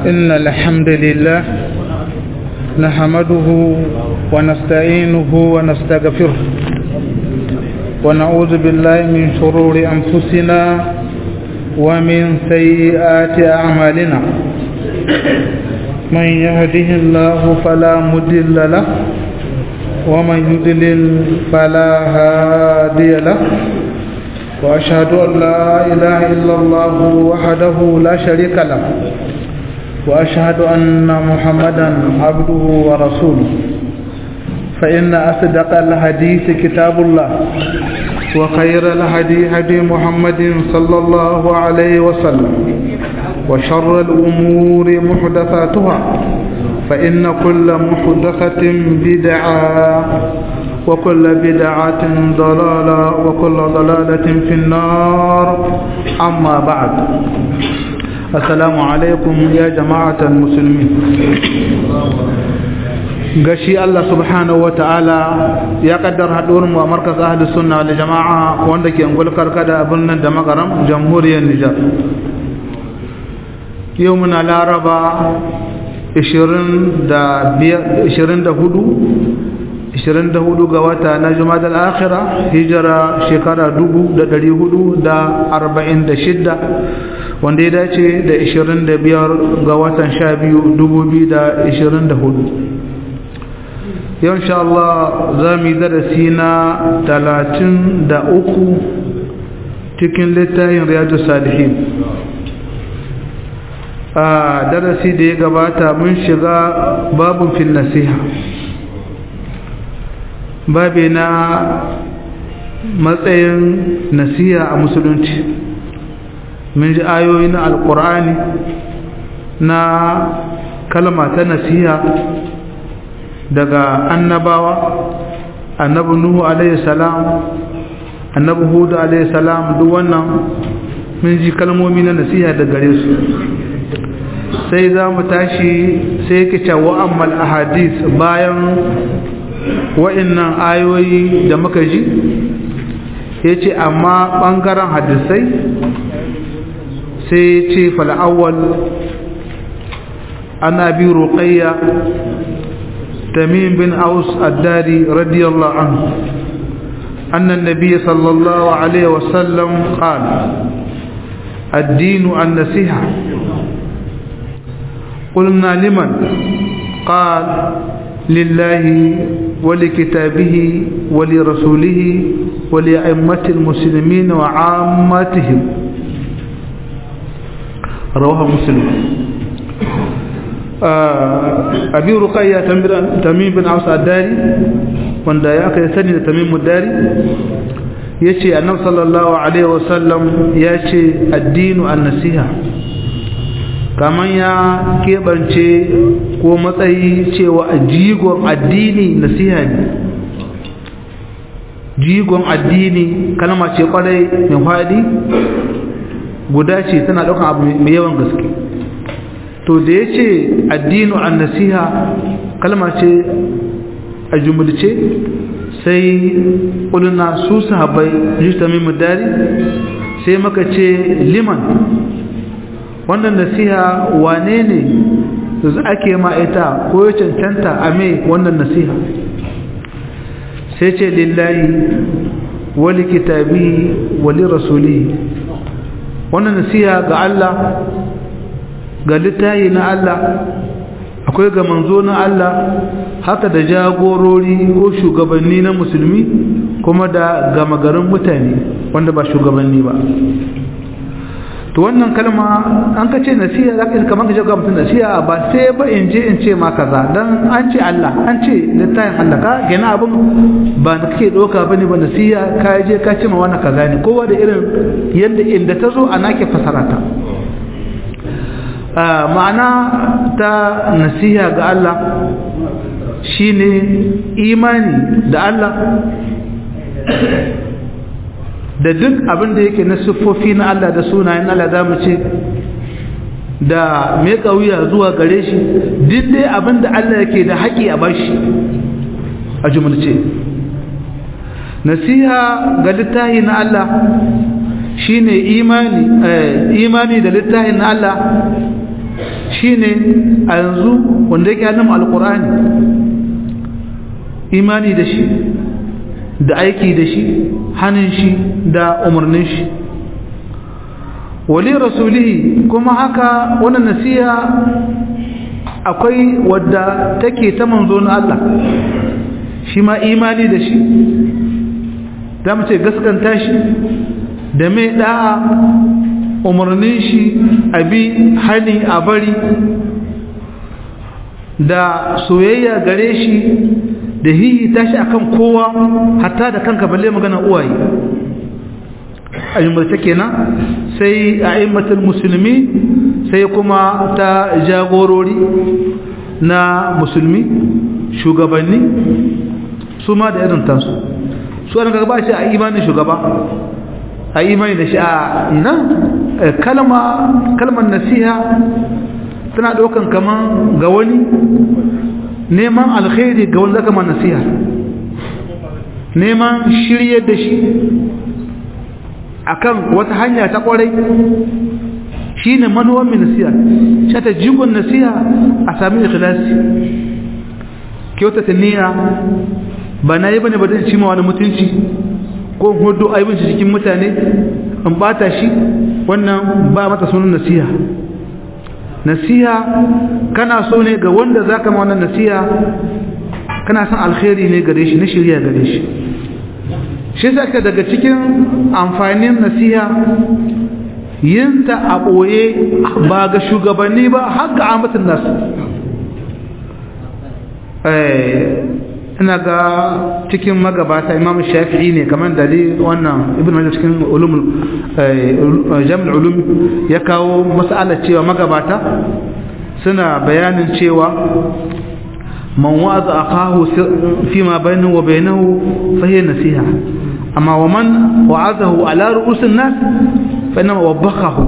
إن الحمد لله نحمده ونستعينه ونستغفره ونعوذ بالله من شرور أنفسنا ومن سيئات أعمالنا من يهده الله فلا مضل له ومن يضلل فلا هادي له وأشهد أن لا إله إلا الله وحده لا شريك له وأشهد أن محمدا عبده ورسوله فإن أصدق الحديث كتاب الله وخير الهدي هدي محمد صلى الله عليه وسلم وشر الأمور محدثاتها فإن كل محدثة بدعة وكل بدعة ضلالة وكل ضلالة في النار أما بعد السلام عليكم يا جماعة المسلمين gashi Allah subhanahu wa ta'ala ya kaddar haɗuwar mu a markas ahli sunna wal jama'a wanda ke angulkar kada abin nan da magaram jamhuriyar Nijar yau muna laraba 24 ga wata na jumada al'akhira hijira shekara 446 wanda ya dace da 25 ga watan 12 2024 yau insha Allah za mu yi darasi na 33 cikin littafin riyadu salihin a darasi da ya gabata mun shiga babin fil nasiha babi na matsayin nasiha a musulunci mun ji ayoyi na alkur'ani na kalma ta nasiha daga annabawa annabi nuhu alaihi salam annabi hudu alaihi salam duk wannan mun ji kalmomi na nasiha da gare su sai za mu tashi sai yake cewa ammal ahadis bayan wa'annan ayoyi da muka ji ya ce amma ɓangaren hadisai sai ce fal'awwal ana bi ruqayya tamim bin aus addari radiyallahu anhu أن النبي صلى الله عليه وسلم قال الدين النصيحة قلنا لمن قال لله ولكتابه ولرسوله ولأئمة المسلمين وعامتهم رواه مسلم أبي رقية تميم بن عوس الداري wanda ya aka sani da tamimu dari ya ce annab sallallahu alaihi wasallam ya ce addinu an nasiha kamar ya keɓance ko matsayi cewa jigon addini nasiha ne jigon addini kalma ce kwarai mai faɗi guda ce tana ɗaukan abu mai yawan gaske to da ya ce addinu an nasiha kalma ce a jumulce sai ƙulina su sahabai jistami mudari sai maka ce liman wannan nasiha wane ne ake ma'aita ko ya cancanta a mai wannan nasiha sai ce lillahi wali kitabi wali rasuli wannan nasiha ga Allah ga littahi na Allah akwai ga manzo na Allah haka da jagorori ko shugabanni na musulmi kuma da gama garin mutane wanda ba shugabanni ba to wannan kalma an ka ce nasiha za ka yi kamar ka jaga mutum nasiha ba sai ba in je in ce ma kaza dan an ce Allah an ce littafin Allah ka gina abin ba da kake ɗauka ba ne ba nasiha ka je ka ce ma wani kaza ne kowa da irin yadda inda ta zo ana ke fasara ta ma'ana ta nasiha ga Allah shine imani da Allah da duk abin da yake na siffofi na Allah da sunayen Allah za mu ce da mai kauya zuwa gare shi duk dai abin da Allah yake da haƙi a bashi a jumulce nasiha ga littahi na Allah shine imani imani da littahin na Allah shine a yanzu wanda yake hannun alkur'ani imani da shi da aiki da shi hannun shi da umarnin shi wali rasulihi kuma haka wannan nasiha akwai wadda take ta manzo na Allah shi ma imani da shi za mu ce gaskanta shi da mai da'a umarnin shi abi hani a bari da soyayya gare shi da hihi tashi akan kowa hatta da kanka balle magana uwaye ayyumarta kenan sai a immatul musulmi sai kuma ta jagorori na musulmi shugabanni su ma da irin tansu su an gaba shi a imanin shugaba a imani da shi a ina kalmar nasiha tana ɗaukan kaman ga wani neman alkhairi ga wani zaka ma nasiha neman shirye da shi akan wata hanya ta kwarai shine manuwan mai nasiha shi ta jigon nasiha a sami ikhlasi kyautata niyya ba na yi bane ba zai cima wani mutunci ko hudu aibin shi cikin mutane in bata shi wannan ba mata sunan nasiha nasiha kana so ne ga wanda zaka ma wannan nasiha kana son alkhairi ne gare shi na shirya gare shi shi saka daga cikin amfanin nasiha yinta a ɓoye ba ga shugabanni ba har ga amatin nasu ina ga cikin magabata imam shafi'i ne kamar da wannan ibn majal cikin ulumul jami'ul ulum ya kawo mas'alar cewa magabata suna bayanin cewa man wa'aza akahu fi ma bainahu wa bainahu fa hiya nasiha amma wa man wa'azahu ala ru'usin nas fa inma wabbakahu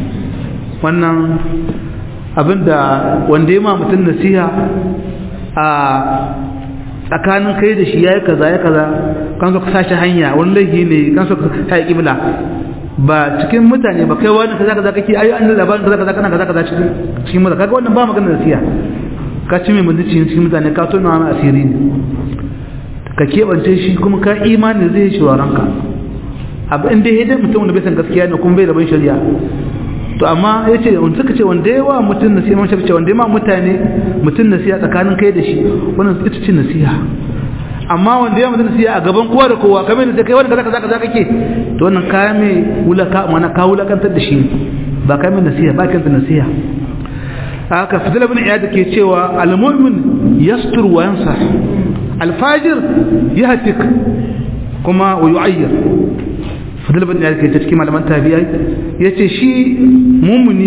wannan abinda wanda ya ma mutum nasiha a tsakanin kai da shi ya yi kaza ya kaza kan so ka sashi hanya wani laifi ne kan so ka yi kibla ba cikin mutane ba kai wani kaza kaza kake ayi an labarin kaza kaza kana kaza kaza cikin cikin mutane kaga wannan ba magana nasiha ka ci mai mutunci cikin mutane ka tona mai asiri ne ka keɓance shi kuma ka imani zai shi waranka abu inda ya dai mutum wanda bai san gaskiya ne kuma bai da ban shari'a to amma ya ce wanda suka ce wanda yawa mutum nasiha man shafi ce wanda ma mutane mutum nasiha tsakanin kai da shi wannan ita ce nasiha amma wanda ya mutum nasiha a gaban kowa da kowa kamar da kai wanda kaza kaza kaza kake to wannan kaya mai wulaka mana ka wulakantar da shi ba kai mai nasiha ba kanta nasiha haka fadila bin iyad ke cewa al-mu'min yastur wa yansah al-fajir yahtik kuma wa yu'ayyir fadil bin yake ta cikin malaman tabi'ai yace shi mumuni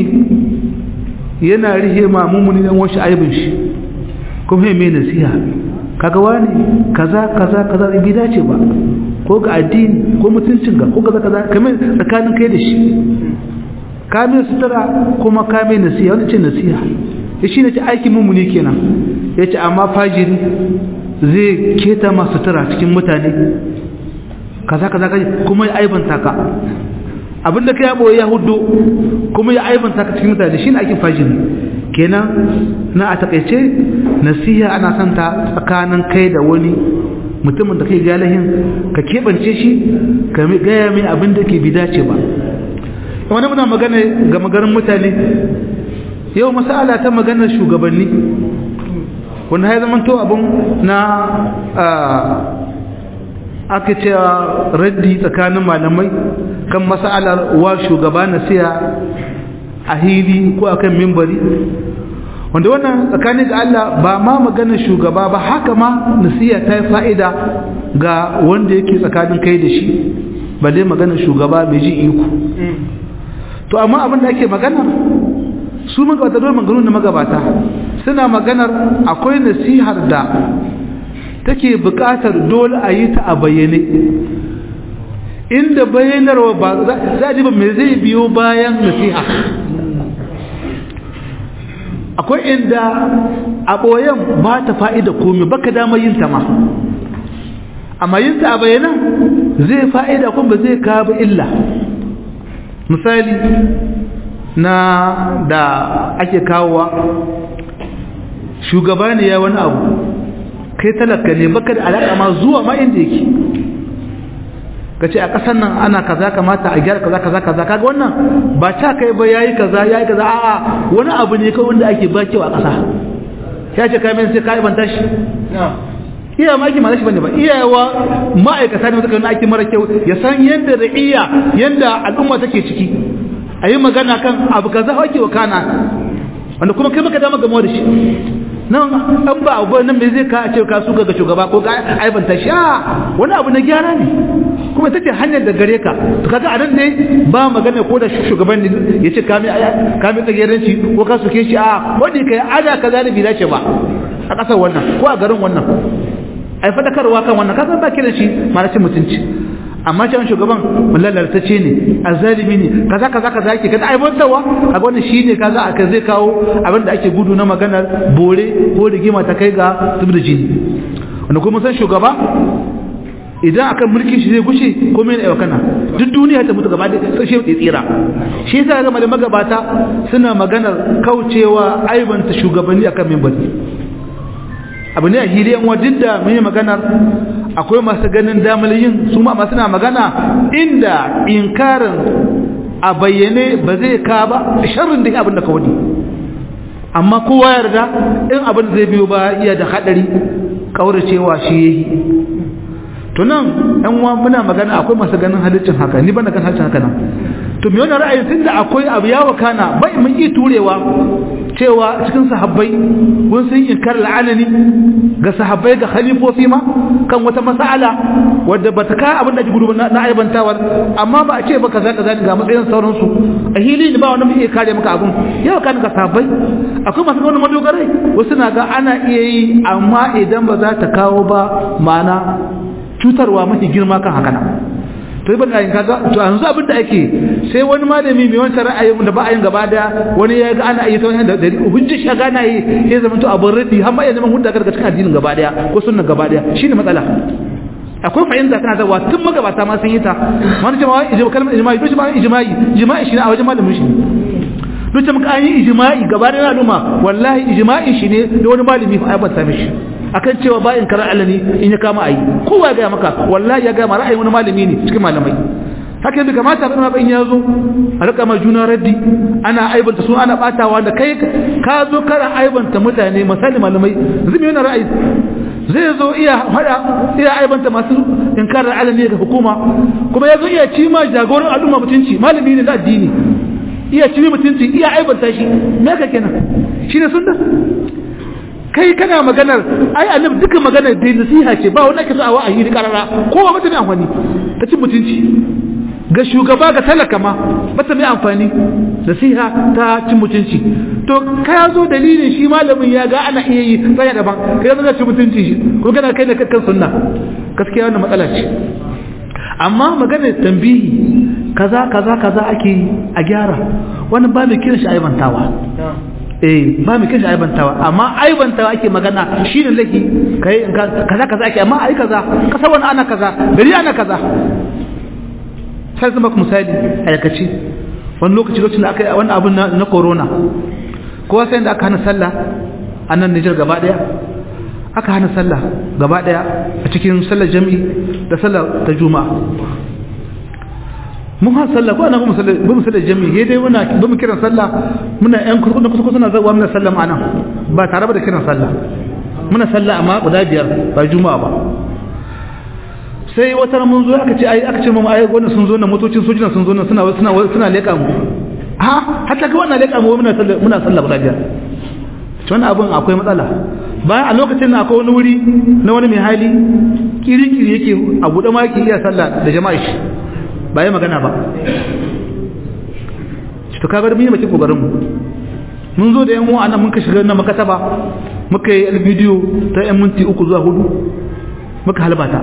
yana rihe ma mumuni dan wasu aibin shi kuma mai nasiha kaga wani kaza kaza kaza bai dace ba ko ga addini ko mutuncin ga ko kaza kaza kamar tsakanin kai da shi ka mai sutura kuma ka mai nasiha wani ce nasiha ya shi ne ce aikin mumuni kenan ya ce amma fajiri zai keta masu sutura cikin mutane kaza kaza kaza kuma ya aibanta ka abinda kai ya boye ya hudu kuma ya aibanta ka cikin mutane shine aikin fajiri kenan na a takaice nasiha ana son ta tsakanin kai da wani mutumin da kai galahin ka keɓance shi ka gaya mai abin da ke bi dace ba wani muna magana ga magarin mutane yau masala ta maganar shugabanni wanda ya zama to abin na aka ce raddi tsakanin malamai kan mas'alar wa shugaba na siya a hili ko akan mimbari wanda wannan tsakanin ga Allah ba ma maganar shugaba ba haka ma nasiya ta yi fa'ida ga wanda yake tsakanin kai da shi balle maganar shugaba mai ji iko to amma abin da ake magana su magabata dole maganu na magabata suna maganar akwai nasihar da take buƙatar dole a yi ta a bayyane inda bayyanarwa ba za a ji ba mai zai biyo bayan nasiha akwai inda a ɓoyen ba ta fa'ida komi baka damar yin ta ma amma yin ta a bayyana zai fa'ida kuma ba zai kawo illa misali na da ake kawowa shugaba ne ya wani abu kai talaka ne baka da alaƙa ma zuwa ma inda yake ka ce a ƙasar nan ana kaza kamata a gyara kaza kaza kaza kaga wannan ba ta kai ba yayi kaza yayi kaza a'a wani abu ne kawai wanda ake ba kyau a ƙasa ya ce kai mai sai kai banta shi iya ma ake malashi bane ba iyawa ma'aikata ne suka ake mara kyau ya san yadda da iya yadda al'umma take ciki a yi magana kan abu kaza ake wa kana wanda kuma kai maka dama gamo da shi nan an ba abu nan me zai ka a ce ka suka ga shugaba ko ga aibanta shi a wani abu na gyara ne kuma ita ce hanyar da gare ka to kaga a nan ne ba magana ko da shugaban ne ya ce kame kame tsageranci ko ka suke shi a wanda kai ada kaza da bi dace ba a kasar wannan ko a garin wannan ai fadakarwa kan wannan kasan ba kiran shi marashin mutunci amma cewa shugaban mulallartacce ne azalimi ne kaza kaza kaza yake kada ai bantawa kaga wannan shine kaga aka zai kawo abin da ake gudu na maganar bore ko rigima ta kai ga zubda jini wanda kuma san shugaba idan akan mulkin shi zai gushe ko mai ne kana duk duniya ta mutu gaba da sai shi tsira shi yasa ga da magabata suna maganar kaucewa aibanta shugabanni akan minbari abu ne a hiliyan wajen da mun yi maganar akwai masu ganin damar yin su ma suna magana inda inkarin a bayyane ba zai ka ba sharrin da abin da ka wani amma kowa yarda in abin zai biyo ba iya da hadari kauracewa shi yayi to nan ɗan uwa muna magana akwai masu ganin halittin haka ni bana kan halittin haka nan to me wannan ra'ayin tunda akwai abu ya wakana bai mun yi turewa cewa cikin sahabbai kun sun inkar la'anani ga sahabbai ga khalifofi ma kan wata mas'ala wadda bata ka abin da ake gudu na aibantawa amma ba a ce ba kaza kaza ga matsayin sauran su a hili ne ba wanda muke kare maka abun yau kan ga sahabbai akwai masu wani madogarai wasu na ga ana iya yi amma idan ba za ta kawo ba ma'ana cutarwa mafi girma kan haka nan to yi baka kaga to yanzu abin da ake sai wani malami mai wancan ra'ayin da ba a yin gaba da wani ya ga ana yi ta wani da hujjar shi ga ana yi ya zama to abin radi har ma ya zama hujja daga cikin addinin gaba daya ko sunnan gaba daya shine matsala akwai fahimta kana zawa tun magabata ma sun yi ta wani jama'a ijma kalmar ijma'i to jama'a ijma'i ijma'i shi ne a wajen malamin shi duk muka an yi ijma'i gaba da al'umma wallahi ijma'i shi ne da wani malami fa aibata mishi akan cewa ba in kara alani in ya kama ayi kowa ya ga maka wallahi ya ga ma ra'ayin wani malami ne cikin malamai haka yadda kamata ba in ya zo a rika ma juna raddi ana aibanta su ana batawa da kai ka zo kana aibanta mutane misali malamai zai yana ra'ayi zai zo iya hada iya aibanta masu inkarar alani ga hukuma kuma ya zo iya ci ma jagoran al'umma mutunci malami ne na addini iya ci mutunci iya aibanta shi me ka kenan shi ne sunna kai kana maganar ai annabi duka maganar da nasiha ce ba wanda ake so a wa'ayi da karara kowa mata mai amfani ta cin mutunci ga shugaba ga talaka ma mata mai amfani nasiha ta cin mutunci to ka zo dalilin shi malamin ya ga ana iya yi tsaya daban kai zaka cin mutunci shi ko kana kai da kakkan sunna gaskiya wannan matsala ce amma maganar tambihi kaza kaza kaza ake a gyara wannan ba mai kiran shi aibantawa eh ba mu kishi aibantawa amma aibantawa ake magana shine laki kai kaza kaza ake amma ai kaza kasa wani ana kaza gari ana kaza sai zama ku misali aikace wani lokaci lokacin da aka yi wani abun na corona kowa sai da aka hana sallah a nan Nijar gaba daya aka hana sallah gaba daya a cikin sallar jami'i da sallar ta juma'a mun ha sallah ko ana mu sallah mu sallah jami'i he dai muna ba mu kiran sallah muna yan kusa kusa kusa na zawa muna sallah ma'ana ba tare da kiran sallah muna sallah amma guda biyar ba juma'a ba sai wata mun zo aka ce ai aka ce mu ai wannan sun zo na motocin sojina sun zo na suna suna suna leka mu ha hatta ga wannan leka mu muna sallah muna sallah guda biyar to wannan abun akwai matsala bayan a lokacin na akwai wani wuri na wani mai hali kiri-kiri yake a buɗe ma yake iya sallah da jama'a shi ba yi magana ba to kaga da mun yi mace kokarin mu mun zo da yan uwa nan mun ka shiga na makataba muka yi bidiyo ta yan minti uku zuwa hudu muka halbata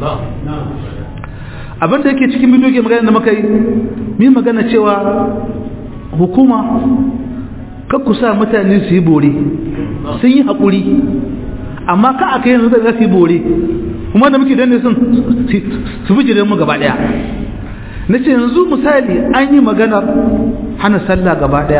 abin da yake cikin bidiyo ke magana da muka yi mun magana cewa hukuma kar ku sa mutane su yi bore sun yi haƙuri amma ka aka yanzu da za su yi bore kuma da muke danne sun su fi jirin mu gaba ɗaya na ce yanzu misali an yi maganar hana sallah gaba daya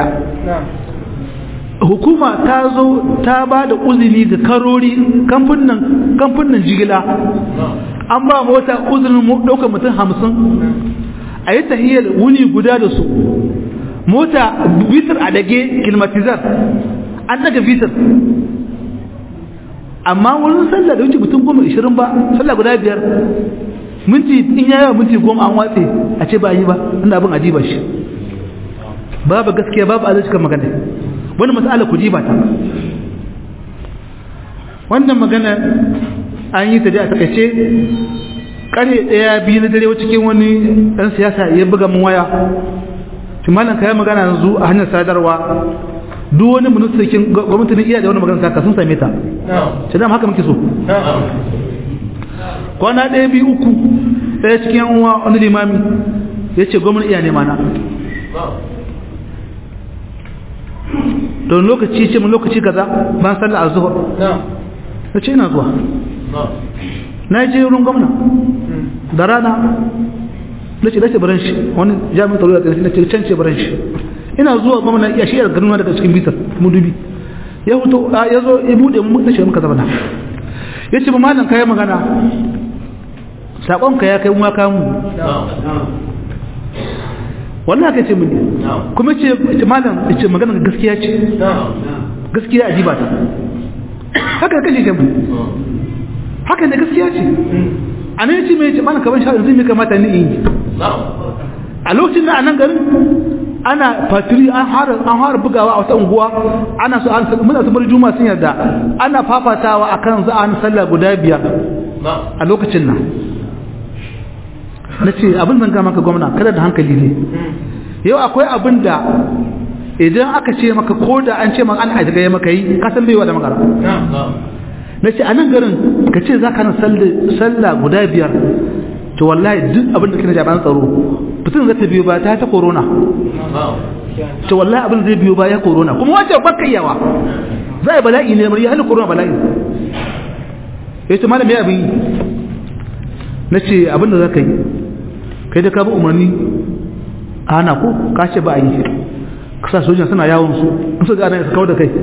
hukuma ta zo ta ba da uzini ga karori kamfunan jigila an ba mota uzurin ɗaukar mutum hamsin a yi tahiyar wuni guda da su mota bitar a dage kilmatizar an daga bitar amma wurin sallah da wuce mutum goma ishirin ba sallah guda biyar minti in ya yawa minti goma an watse a ce ba yi ba inda abin adiba shi babu gaskiya babu azacikan magana wani matsala ku ji ba ta wannan magana an yi ta da a takaice kare daya biyu na dare cikin wani dan siyasa ya buga mun waya tumalan kai magana yanzu a hanyar sadarwa duk wani ministan gwamnati ne iya da wani magana saka sun same ta ce dama haka muke so kwana ɗaya biyu uku ɗaya cikin yan uwa wani limami ya ce gwamnati iya nema na don lokaci ce mun lokaci kaza ban sallah azhar na ce ina zuwa na je wurin gwamna da rana na ce dace baran shi wani jami'in tsaro da ƙarfi na ce can ce baran shi ina zuwa gwamna ya shiyar ganin daga cikin bitar mudubi ya huto ya zo ya buɗe mu na ce muka zama ya ce ba malam kayan magana saƙonka ya kai mu ka mu wannan aka ce mini kuma ce malam ce magana gaskiya ce gaskiya a jiba ta haka kashe shi haka ne gaskiya ce a nan ce mai ce malam kaban sha'adun zai mai kamata ni in yi a lokacin da a nan garin ana fatiri an fara bugawa a wata unguwa ana so an muna su bari juma sun yarda ana fafatawa akan za a sallah guda biyar a lokacin nan na ce abin zan maka gwamna kada da hankali ne yau akwai abin da idan aka ce maka ko da an ce maka an ajiye ya maka yi kasan baiwa da makara na ce a nan garin ka ce za ka na sallah guda biyar to wallahi duk abin da kina jaban tsaro fitin zai ta biyo ba ta ta corona to wallahi abin zai biyo ba ya corona kuma wace baka yawa zai bala'i ne mai halin corona bala'i yace malami ya abin na ce abin da za ka yi kai da ka bi umarni a hana ko ka ce ba a yi kasa sojan suna yawon su in su gane su kawo da kai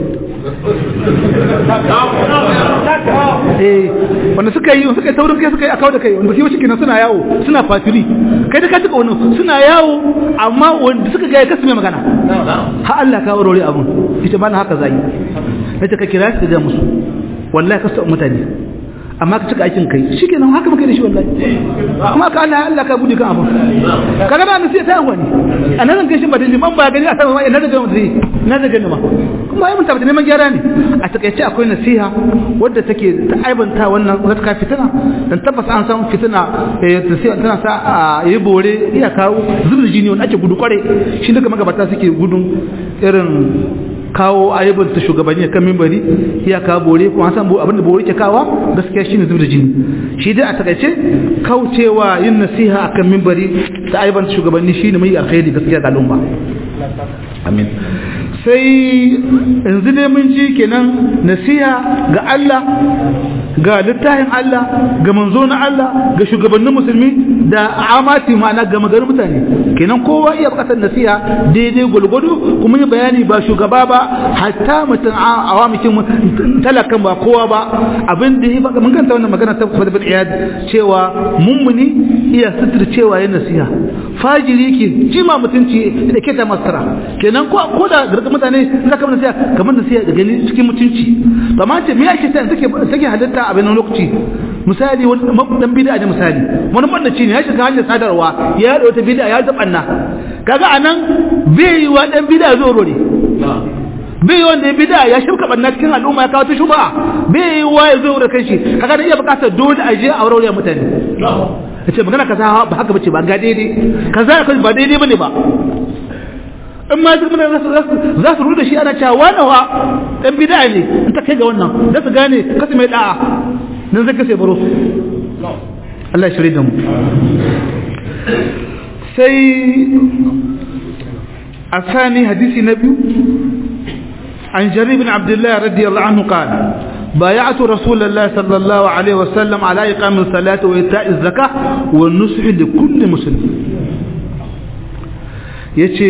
eh wanda suka yi suka yi taurin kai suka yi a kawo da kai wanda kiwo shi suna yawo suna fatiri kai da ka cika wannan suna yawo amma wanda suka ga ya kasu mai magana ha Allah ka warware abun ita ba na haka zai na ta ka kira shi da musu wallahi kasu mutane amma ka cika aikin kai shi kenan haka muka da shi wallahi kuma ka Allah Allah ka bude kan abun kaga ba sai ta wani anan zan gaishe ba da liman ba gani a sama ina da gani dai na da gani ma kuma ai mun tabbata neman gyara ne a takaice akwai nasiha wadda take ta aibanta wannan gaskiya fitina dan tabbas an san fitina tana sa a yi bore iya kawo zubin jini wanda ake gudu kware shi duka magabata suke gudun irin kawo ayyuban ta shugabanni kan mimbari ya kawo bore kuma san abinda bore ke kawo gaskiya shine zubda jini shi dai a takaice kaucewa yin nasiha akan mimbari ta ayyuban shugabanni shine mai alkhairi gaskiya ga al'umma amin sai yanzu dai mun ji kenan nasiha ga Allah ga littafin Allah ga manzo na Allah ga shugabannin musulmi da amati ma'ana ga magarin mutane kenan kowa iya bukatar nasiha daidai gulgudu kuma yi bayani ba shugaba ba hatta mutum awamikin talakan ba kowa ba abin da ya baka mun kanta wannan magana ta Fadl bin Iyad cewa mummuni iya sutur cewa yin nasiha fajiri ke jima mutunci da ke ta masara kenan ko ko da garga mutane za ka nasiha kamar nasiha da gani cikin mutunci amma ce me yake ta take take halitta a bayan lokaci misali wani dan bid'a da misali wani bandaci ne ya shiga hanyar sadarwa ya da wata bid'a ya zabanna kaga anan bai yi wa dan bid'a zo rore bai yi wanda ya bid'a ya shirka banna cikin al'umma ya kawo ta shuba bai yi wa ya zo da kanshi kaga da iya bukatar dole a je a aure mutane yace magana kaza ba haka bace ba ga daidai kaza ba daidai bane ba in ma su mutane za su ruda shi ana cewa wani wa ɗan bida ne in ta kai ga wannan da su gane kasu mai da'a nan zai kasa baro su Allah shirya da mu sai a sani hadisi na biyu an jari bin abdullahi radiyallahu anhu qala بايعت رسول الله صلى الله عليه وسلم على إقام الصلاة وإيتاء الزكاة والنصح لكل مسلم yace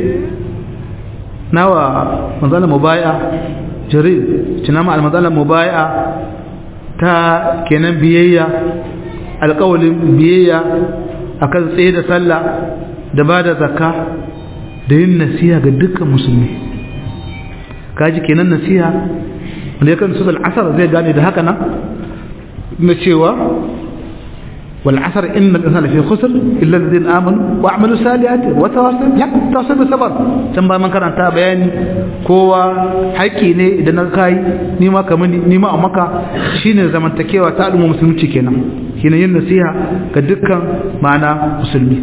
nawa manzala mubaya jarir cinama al-manzala mubaya ta kenan biyayya alƙawalin biyayya akan tsaye da sallah da ba da zakka da yin nasiha ga dukkan musulmi kaji kenan nasiha wanda ya kan su al'asar zai gane da haka nan na cewa والعصر إن الإنسان في خسر إلا الذين آمنوا وعملوا الصالحات وتواصوا تواصوا بالصبر can ba man karanta bayani kowa haƙƙi ne idan na kai ni ma kamar ni ma a maka shine zamantakewa ta al'umma musulunci kenan shine yin nasiha ga dukkan ma'ana musulmi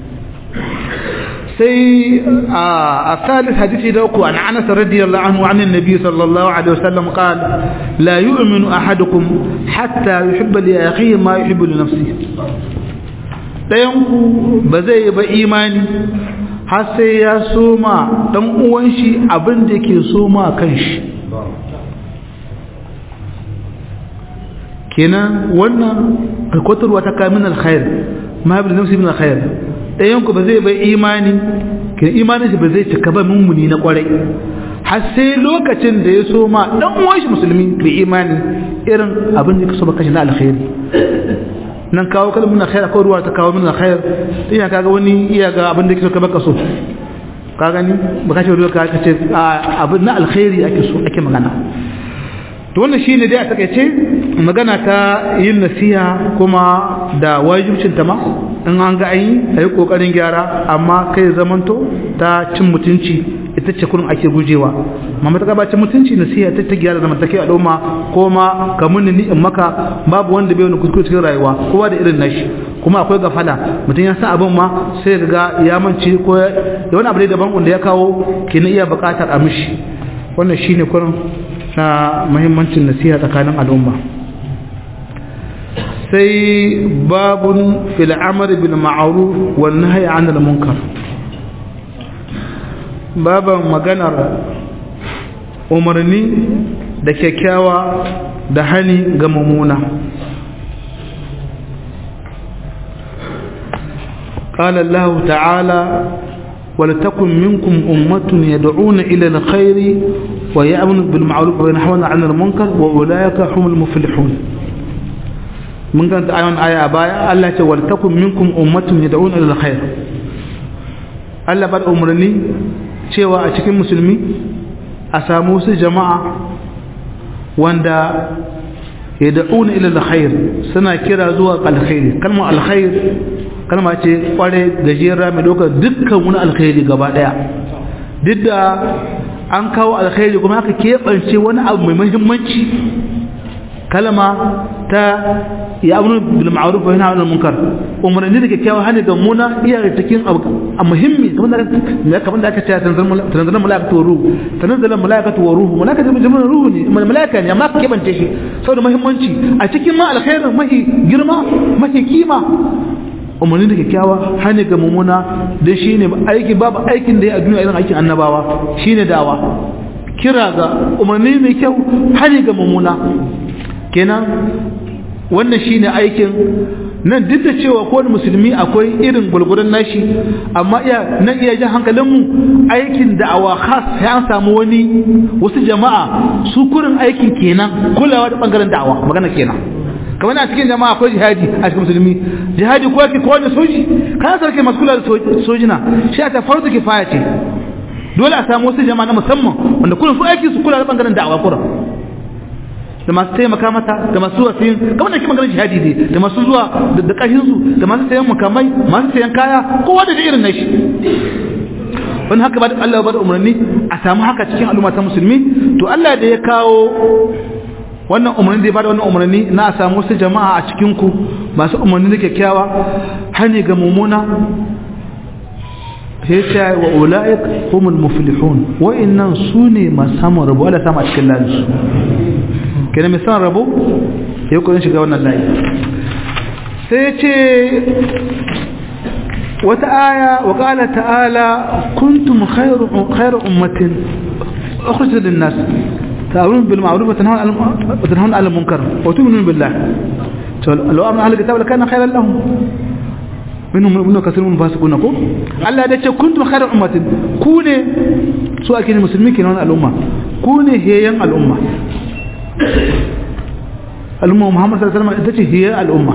sai a salis hadisi da uku an anas radiyallahu anhu an annabi sallallahu alaihi wasallam qala la yu'minu ahadukum hatta yuhibba li akhihi ma yuhibbu li nafsihi dayan ku ba zai ba imani har sai ya soma dan uwan shi abin da yake soma kanshi kenan wannan kwatarwa ta kamin alkhair ma yuhibbu li nafsihi min alkhair ɗayanku ba zai bai imani ke imanin shi ba zai cika ba mummuni na kwarai har sai lokacin da ya so ma dan uwan shi musulmi bai imani irin abin da kaso ba kashi na alkhairi nan kawo kalmun na khair ko ruwa ta kawo min khair ina kaga wani iya ga abin da kaso ka baka so ka gani ba kace ruwa ka ce abin na alkhairi ake so ake magana to wannan shine dai a takeice magana ta yin nasiha kuma da wajibcin ta ma in an ga ayi ayi kokarin gyara amma kai zamanto ta cin mutunci ita ce kurin ake gujewa amma ta gabacin mutunci nasiha ta ta gyara zamantake al'umma ko ma kamun ni in maka babu wanda bai wani kuskure cikin rayuwa kowa da irin nashi kuma akwai gafala mutum ya san abin ma sai ga ya mance ko da wani abu ne daban wanda ya kawo kenan iya bukatar a mishi wannan shine kurin na muhimmancin nasiha tsakanin al'umma sai babun fil amr bil ma'ruf wan nahy 'anil munkar baban maganar umarni da kyakkyawa da hani ga mummuna قال الله تعالى ولتكن منكم أمة يدعون إلى الخير ويأمن بالمعروف وينحون عن المنكر وأولئك هم المفلحون من كانت آية آية باية الله تعالى ولتكن منكم أمة يدعون إلى الخير Allah ba da umarni cewa a cikin musulmi a samu wasu jama'a wanda ya da'una ila alkhair suna kira zuwa alkhairi kalmar alkhair kalma ce kware gajera mai dokar dukkan wani alkhairi gaba daya duk da an kawo alkhairi kuma aka keɓance wani abu mai muhimmanci kalma ta ya abu bil ma'ruf wa yanha 'anil munkar umarni da kyakkyawa hani ga muna iya cikin abu a muhimmi kamar da kamar da aka ce tanzalul malaikatu wa ruhu tanzalul malaikatu wa ruhu malaikatu jami'un ruhu ne malaika ne amma ka kebance shi saboda muhimmanci a cikin ma alkhairin mahi girma mahi kima umarni da kyakkyawa hani ga mumuna dan shine aiki babu aikin da ya a duniya irin aikin annabawa shine dawa kira ga umarni mai kyau hani ga mumuna kenan wannan shine aikin nan duk da cewa kowane musulmi akwai irin gulgudan nashi amma iya nan iya jan hankalinmu aikin da'awa khas sai an samu wani wasu jama'a su kurin aikin kenan kulawa da bangaren da'awa magana kenan kamar a cikin jama'a akwai jihadi a cikin musulmi jihadi ko yake kowane soji kana sarki masu kula da sojina shi ta farzu kifaya ce dole a samu wasu jama'a na musamman wanda kullum su aiki su kula da bangaren da'awa kurin da masu taimaka mata da masu wasiyin kamar da ke maganar jihadi ne da masu zuwa da ƙashinsu da masu sayan makamai masu sayan kaya kowa da irin nashi wani haka ba da Allah ba da umarni a samu haka cikin al'umma ta musulmi to Allah da ya kawo wannan umarni da ya bada wannan umarni na a samu wasu jama'a a cikin ku masu umarni da kyakkyawa hani ga mummuna sai ta wa ula'ik humul muflihun wa'annan su ne masu samun rabu Allah sama a cikin lalsu kenan mai son rabo ya yi shiga wannan layi sai ce wata aya wa ƙala ta'ala kuntum khairu ummatin ukhrijat lin-nas ta'muruna bil ma'ruf wa tanhauna 'anil munkar wa tu'minuna billah to law amana ahlul kitab lakana khairan lahum minhum ibn kasir mun fasiquna ko Allah da ce kuntum khairu ummatin ku ne su ake musulmi kenan al'umma ku ne heyan al'umma al'umma Muhammad sallallahu alaihi wasallam ita ce heyan al'umma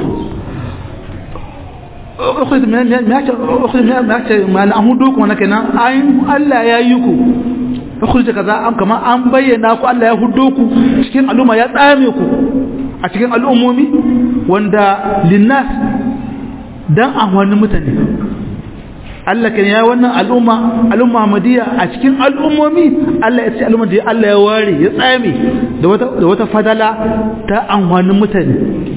ukhrid min ma ta ukhrid min ma ta ma na hudu kuma kenan ayin Allah ya yi ku ukhrid kaza an kama an bayyana ku Allah ya hudo ku cikin al'umma ya tsame ku a cikin al'ummomi wanda linnas dan amfanin mutane Allah kan ya wannan al'umma al'umma Muhammadiyya a cikin al'ummomi Allah ya ce al'umma da Allah ya ware ya tsame da wata da wata fadala ta amfanin mutane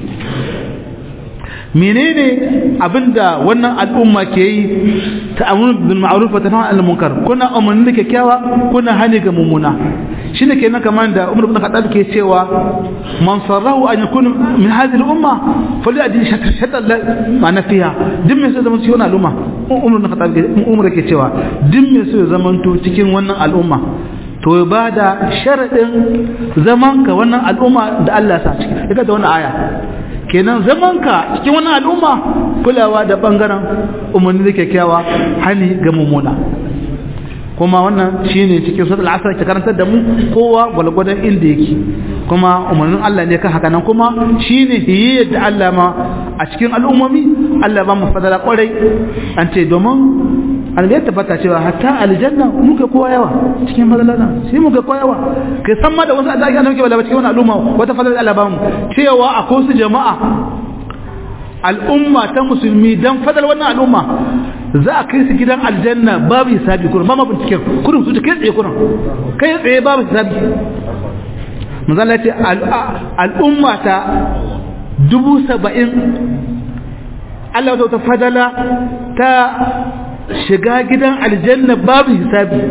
menene abinda wannan al'umma ke yi ta amrun bil ma'ruf wa tanha 'anil munkar kuna umarni da kyakkyawa kuna hani ga mummuna shine kenan kamar da Umar ibn Khattab ke cewa man sarrahu an yakun min hadhihi al-umma falyadi shatta ma'ana fiha din me sai zaman cikin al'umma Umar ibn Khattab Umar ke cewa din me sai zaman to cikin wannan al'umma to ya bada sharadin zaman ka wannan al'umma da Allah ya sa ciki daga da wannan aya kenan zaman ka cikin wannan al'umma kulawa da bangaren umarni da kyakkyawa hani ga mummuna kuma wannan shine cikin suratul asr ke karantar da mu kowa gwalgwadon inda yake kuma umarnin Allah ne kan haka nan kuma shine hiyayyar da Allah ma a cikin al'ummomi Allah ba mu fadala kwarai an ce domin an ya tabbata cewa hatta aljanna muka kowa yawa cikin fadala sai muka kowa yawa kai san ma da wasu da ake annabi ba cikin wannan al'umma wata fadala Allah ba mu cewa akwai su jama'a al'umma ta musulmi dan fadal wannan al'umma za a kai su gidan aljanna babu hisabi kurin ba ma binciken kurin su kai tsaye kurin kai tsaye babu hisabi manzala ce al'umma ta dubu saba'in Allah wata fadala ta shiga gidan aljanna babu hisabi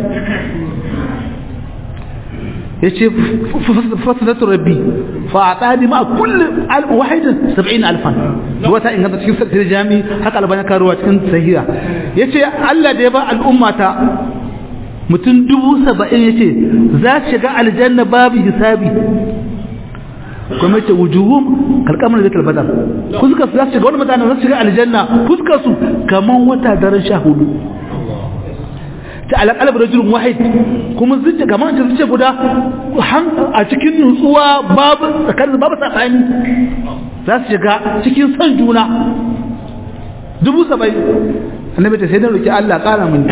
ya ce fasalatu rabbi fa a tsadi ma kulle wahidin saba'in alfan wata inganta cikin sattar jami haka albani karuwa cikin sahiha ya ce allah da ya ba al'ummata mutum dubu saba'in ya ce za su shiga aljanna babu hisabi kuma ce wujuhum kalkamar da talbadar fuskar su za su shiga wani mutane za su shiga aljanna fuskar su kamar wata daren sha hudu ta alaƙalar rajulun wahid kuma zuciya kamar ta zuciya guda a cikin nutsuwa babu tsakanin babu tsakani za su shiga cikin son juna dubu saba'in annabi ta sai da roki Allah ƙara mini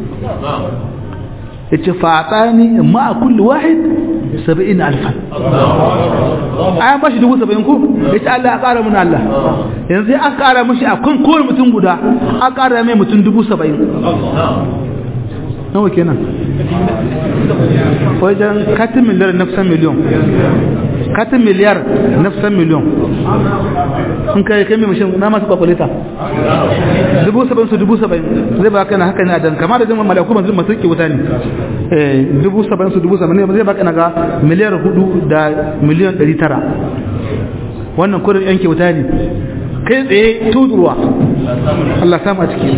ya ce fatsani ma a kulli wahid saba'in alfan ayan bashi dubu saba'in ko ya ce Allah ya ƙara mini Allah yanzu an ƙara mashi a kan kowane mutum guda an ƙara mai mutum dubu saba'in nawa kenan wajen katin miliyar nafsan miliyon katin miliyar nafsan miliyon in kai kai mai mashin na masu kwakwalita dubu saba'in su dubu saba'in zai baka na haka ne a dan kama da jama'a malaku masu masu ke wuta ne dubu saba'in su dubu saba'in zai baka na ga miliyar hudu da miliyan ɗari tara wannan kudin yanke wuta ne kai tsaye tudurwa Allah samu a ciki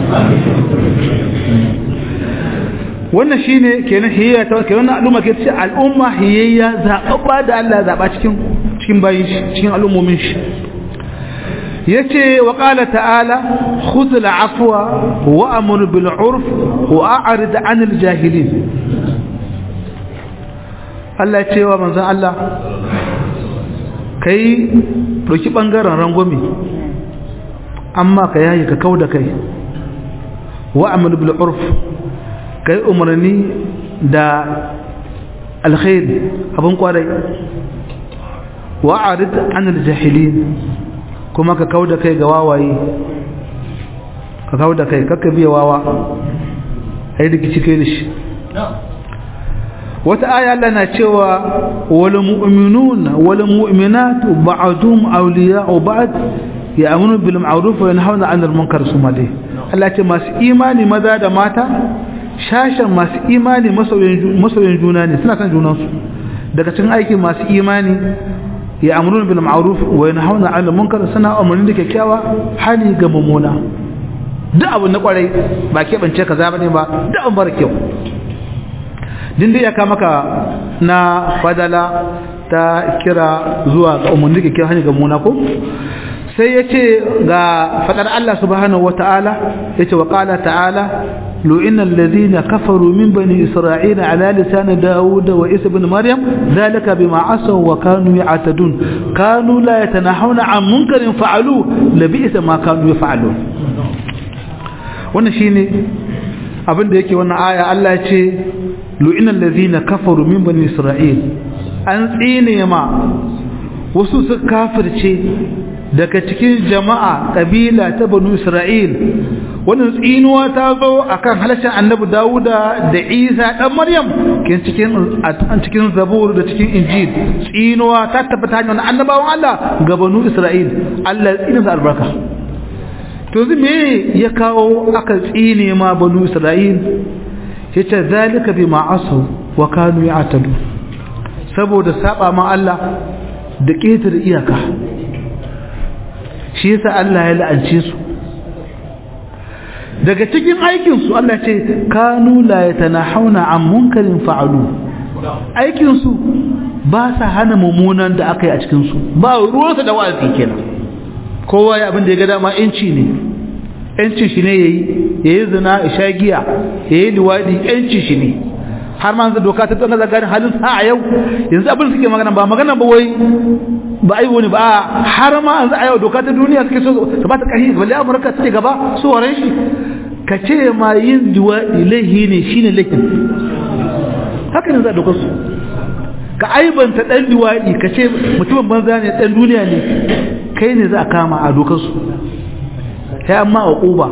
wannan shine kenan hiyayya ta kenan al'umma ke ce al'umma hiyayya zababba da Allah zaba cikin cikin bayin shi cikin al'ummomin shi yace wa qala ta'ala khudh al'afwa wa amur bil 'urf wa a'rid 'anil jahilin Allah ya ce wa manzon Allah kai doki bangaren rangwame amma ka yayi ka kauda kai wa amur bil 'urf kai umarni da alkhairi abin kwarai wa'arid anil jahilin kuma ka kauda kai ga wawaye ka kauda kai kakka biya wawa ai rikici kai da shi wata aya Allah na cewa wal mu'minuna wal mu'minatu ba'dhum awliya'u ba'd ya'munu bil ma'ruf wa yanhauna 'anil munkar sumade Allah ce masu imani maza da mata shashen masu imani masoyin juna ne suna kan junansu daga cikin aikin masu imani ya amurun bil ma'ruf wa yanhauna 'anil munkar suna umarni da kyakkyawa hali ga mummuna duk abu na kwarai ba ke bance kaza bane ba duk abu bar kyau din da ya ka maka na fadala ta kira zuwa ga umarni da kyakkyawa hali ga mummuna ko sai ya ce ga fadar Allah subhanahu wata'ala ya ce wa ƙala ta'ala lu'inan lazina kafaru min bani isra'ila ala lisan dawud wa isa bin maryam zalika bima asaw wa kanu ya'tadun kanu la yatanahawna an munkarin fa'alu la bi'sa ma kanu yaf'alun wannan shine abin da yake wannan aya Allah ya ce lu'inan lazina kafaru min bani isra'il an tsine ma wasu su kafirce daga cikin jama'a ƙabila ta banu isra'il wannan tsinuwa ta zo akan halashin annabi dawuda da isa ɗan maryam ke cikin cikin zabur da cikin injil tsinuwa ta tabbata hanyar annabawan allah ga banu isra'il allah tsinin albarka to zai me ya kawo aka tsine ma banu isra'il ya ce zalika bi ma'asu wa kanu ya saboda saba ma allah da ƙetare iyaka shi yasa Allah ya la'ance su daga cikin aikin su Allah ce kanu la yatanahawna an munkarin fa'alu aikin su ba sa hana mummunan da aka yi a cikin su ba ruwansa da wa'azi kenan kowa ya abin da ya ga dama yanci ne yancin shi ne yayi yayi zina isha giya yayi liwadi yancin shi ne har ma doka ta tsana zagarin halin sa a yau yanzu abin suke magana ba magana ba wai ba ai wani ba har ma yanzu a yau doka ta duniya suke so su ba ta ƙarfi balle amurka suke gaba su waren shi ka ce ma yin duwaɗi laihi ne shine laifin haka ne za a dokar su ka aibanta ɗan duwaɗi ka ce mutumin banza ne ɗan duniya ne kai ne za a kama a dokar su kai amma a ƙuba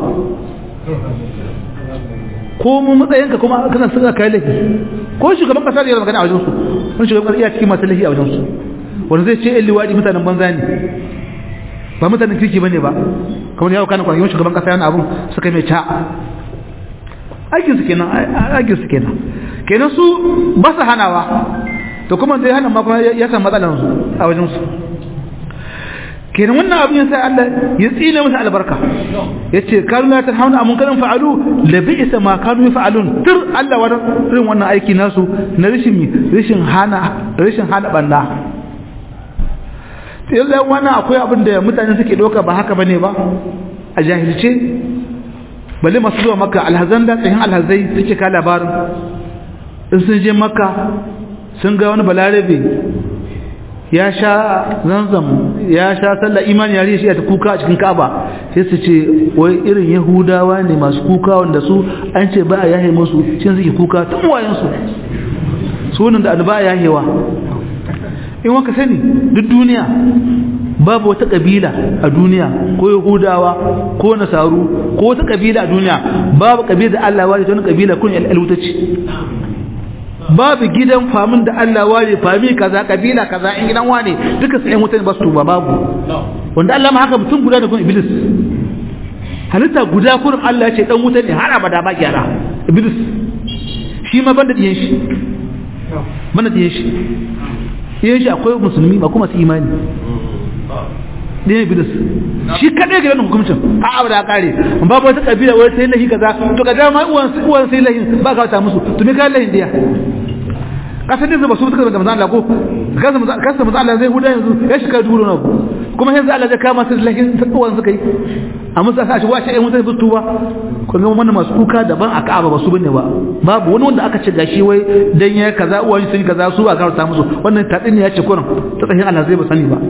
ko mu matsayinka kuma kana suka kai laifi ko shugaban kasa da yana magana a wajensu wani shugaban kasa iya cikin masu laifi a wajensu wanda zai ce yan liwaɗi mutanen banza ne ba mutanen kirki ba ne ba kamar yawon kanan kwanakin shugaban kasa yana abun suka mai ca aikinsu kenan aikinsu kenan kenan su ba su hanawa to kuma zai hana ma kuma ya san matsalansu a wajensu kenan wannan abin ya sa Allah ya tsine musu albarka yace kanu la tanhauna amun kan fa'alu la bi'sa ma kanu yaf'alun tur Allah wannan irin wannan aiki nasu na rishin rishin hana rishin hana banda yalla wannan akwai abin da mutane suke doka ba haka bane ba a jahilce balle masu zuwa makka alhazan da tsayin alhazai suke ka labarin in sun je makka sun ga wani balarabe ya sha zanzam ya sha sallah imani yare shi ta kuka a cikin Ka'aba sai su ce wai irin Yahudawa ne masu kuka wanda su an ce ba a yahe musu shin suke kuka tun wayan su sunan da alba yahewa in waka sani duk duniya babu wata kabila a duniya ko Yahudawa ko Nasaru ko wata kabila a duniya babu kabila da Allah wani ta wani kabila kun al'alutaci babu gidan famin da Allah ware fami kaza kabila kaza in gidan wane duka sai mutane ba su tuba babu wanda Allah ma haka mutum guda da kun iblis halitta guda kurin Allah ya ce dan wuta ne har abada ba gyara iblis shi ma banda diyan shi banda diyan shi diyan shi akwai musulmi ba kuma su imani diyan iblis shi kadai ga wannan hukuncin a abada kare babu wata kabila wai sai lahi kaza to kaza ma uwan uwan sai lahi ba ka ta musu to me ka lahin diya kasar da ba su suka da manzan Allah ko kasa manzan Allah zai huda yanzu ya shiga dubu na kuma yanzu Allah zai kama su lahin tattuwan suka yi a musa sa shi wace ɗan mutane su tuba ko ga wannan masu kuka daban a Ka'aba ba su bane ba babu wani wanda aka ce gashi wai dan ya kaza uwan sun kaza su a karanta musu wannan tadin ya ce kurin ta tsahin Allah zai ba sani ba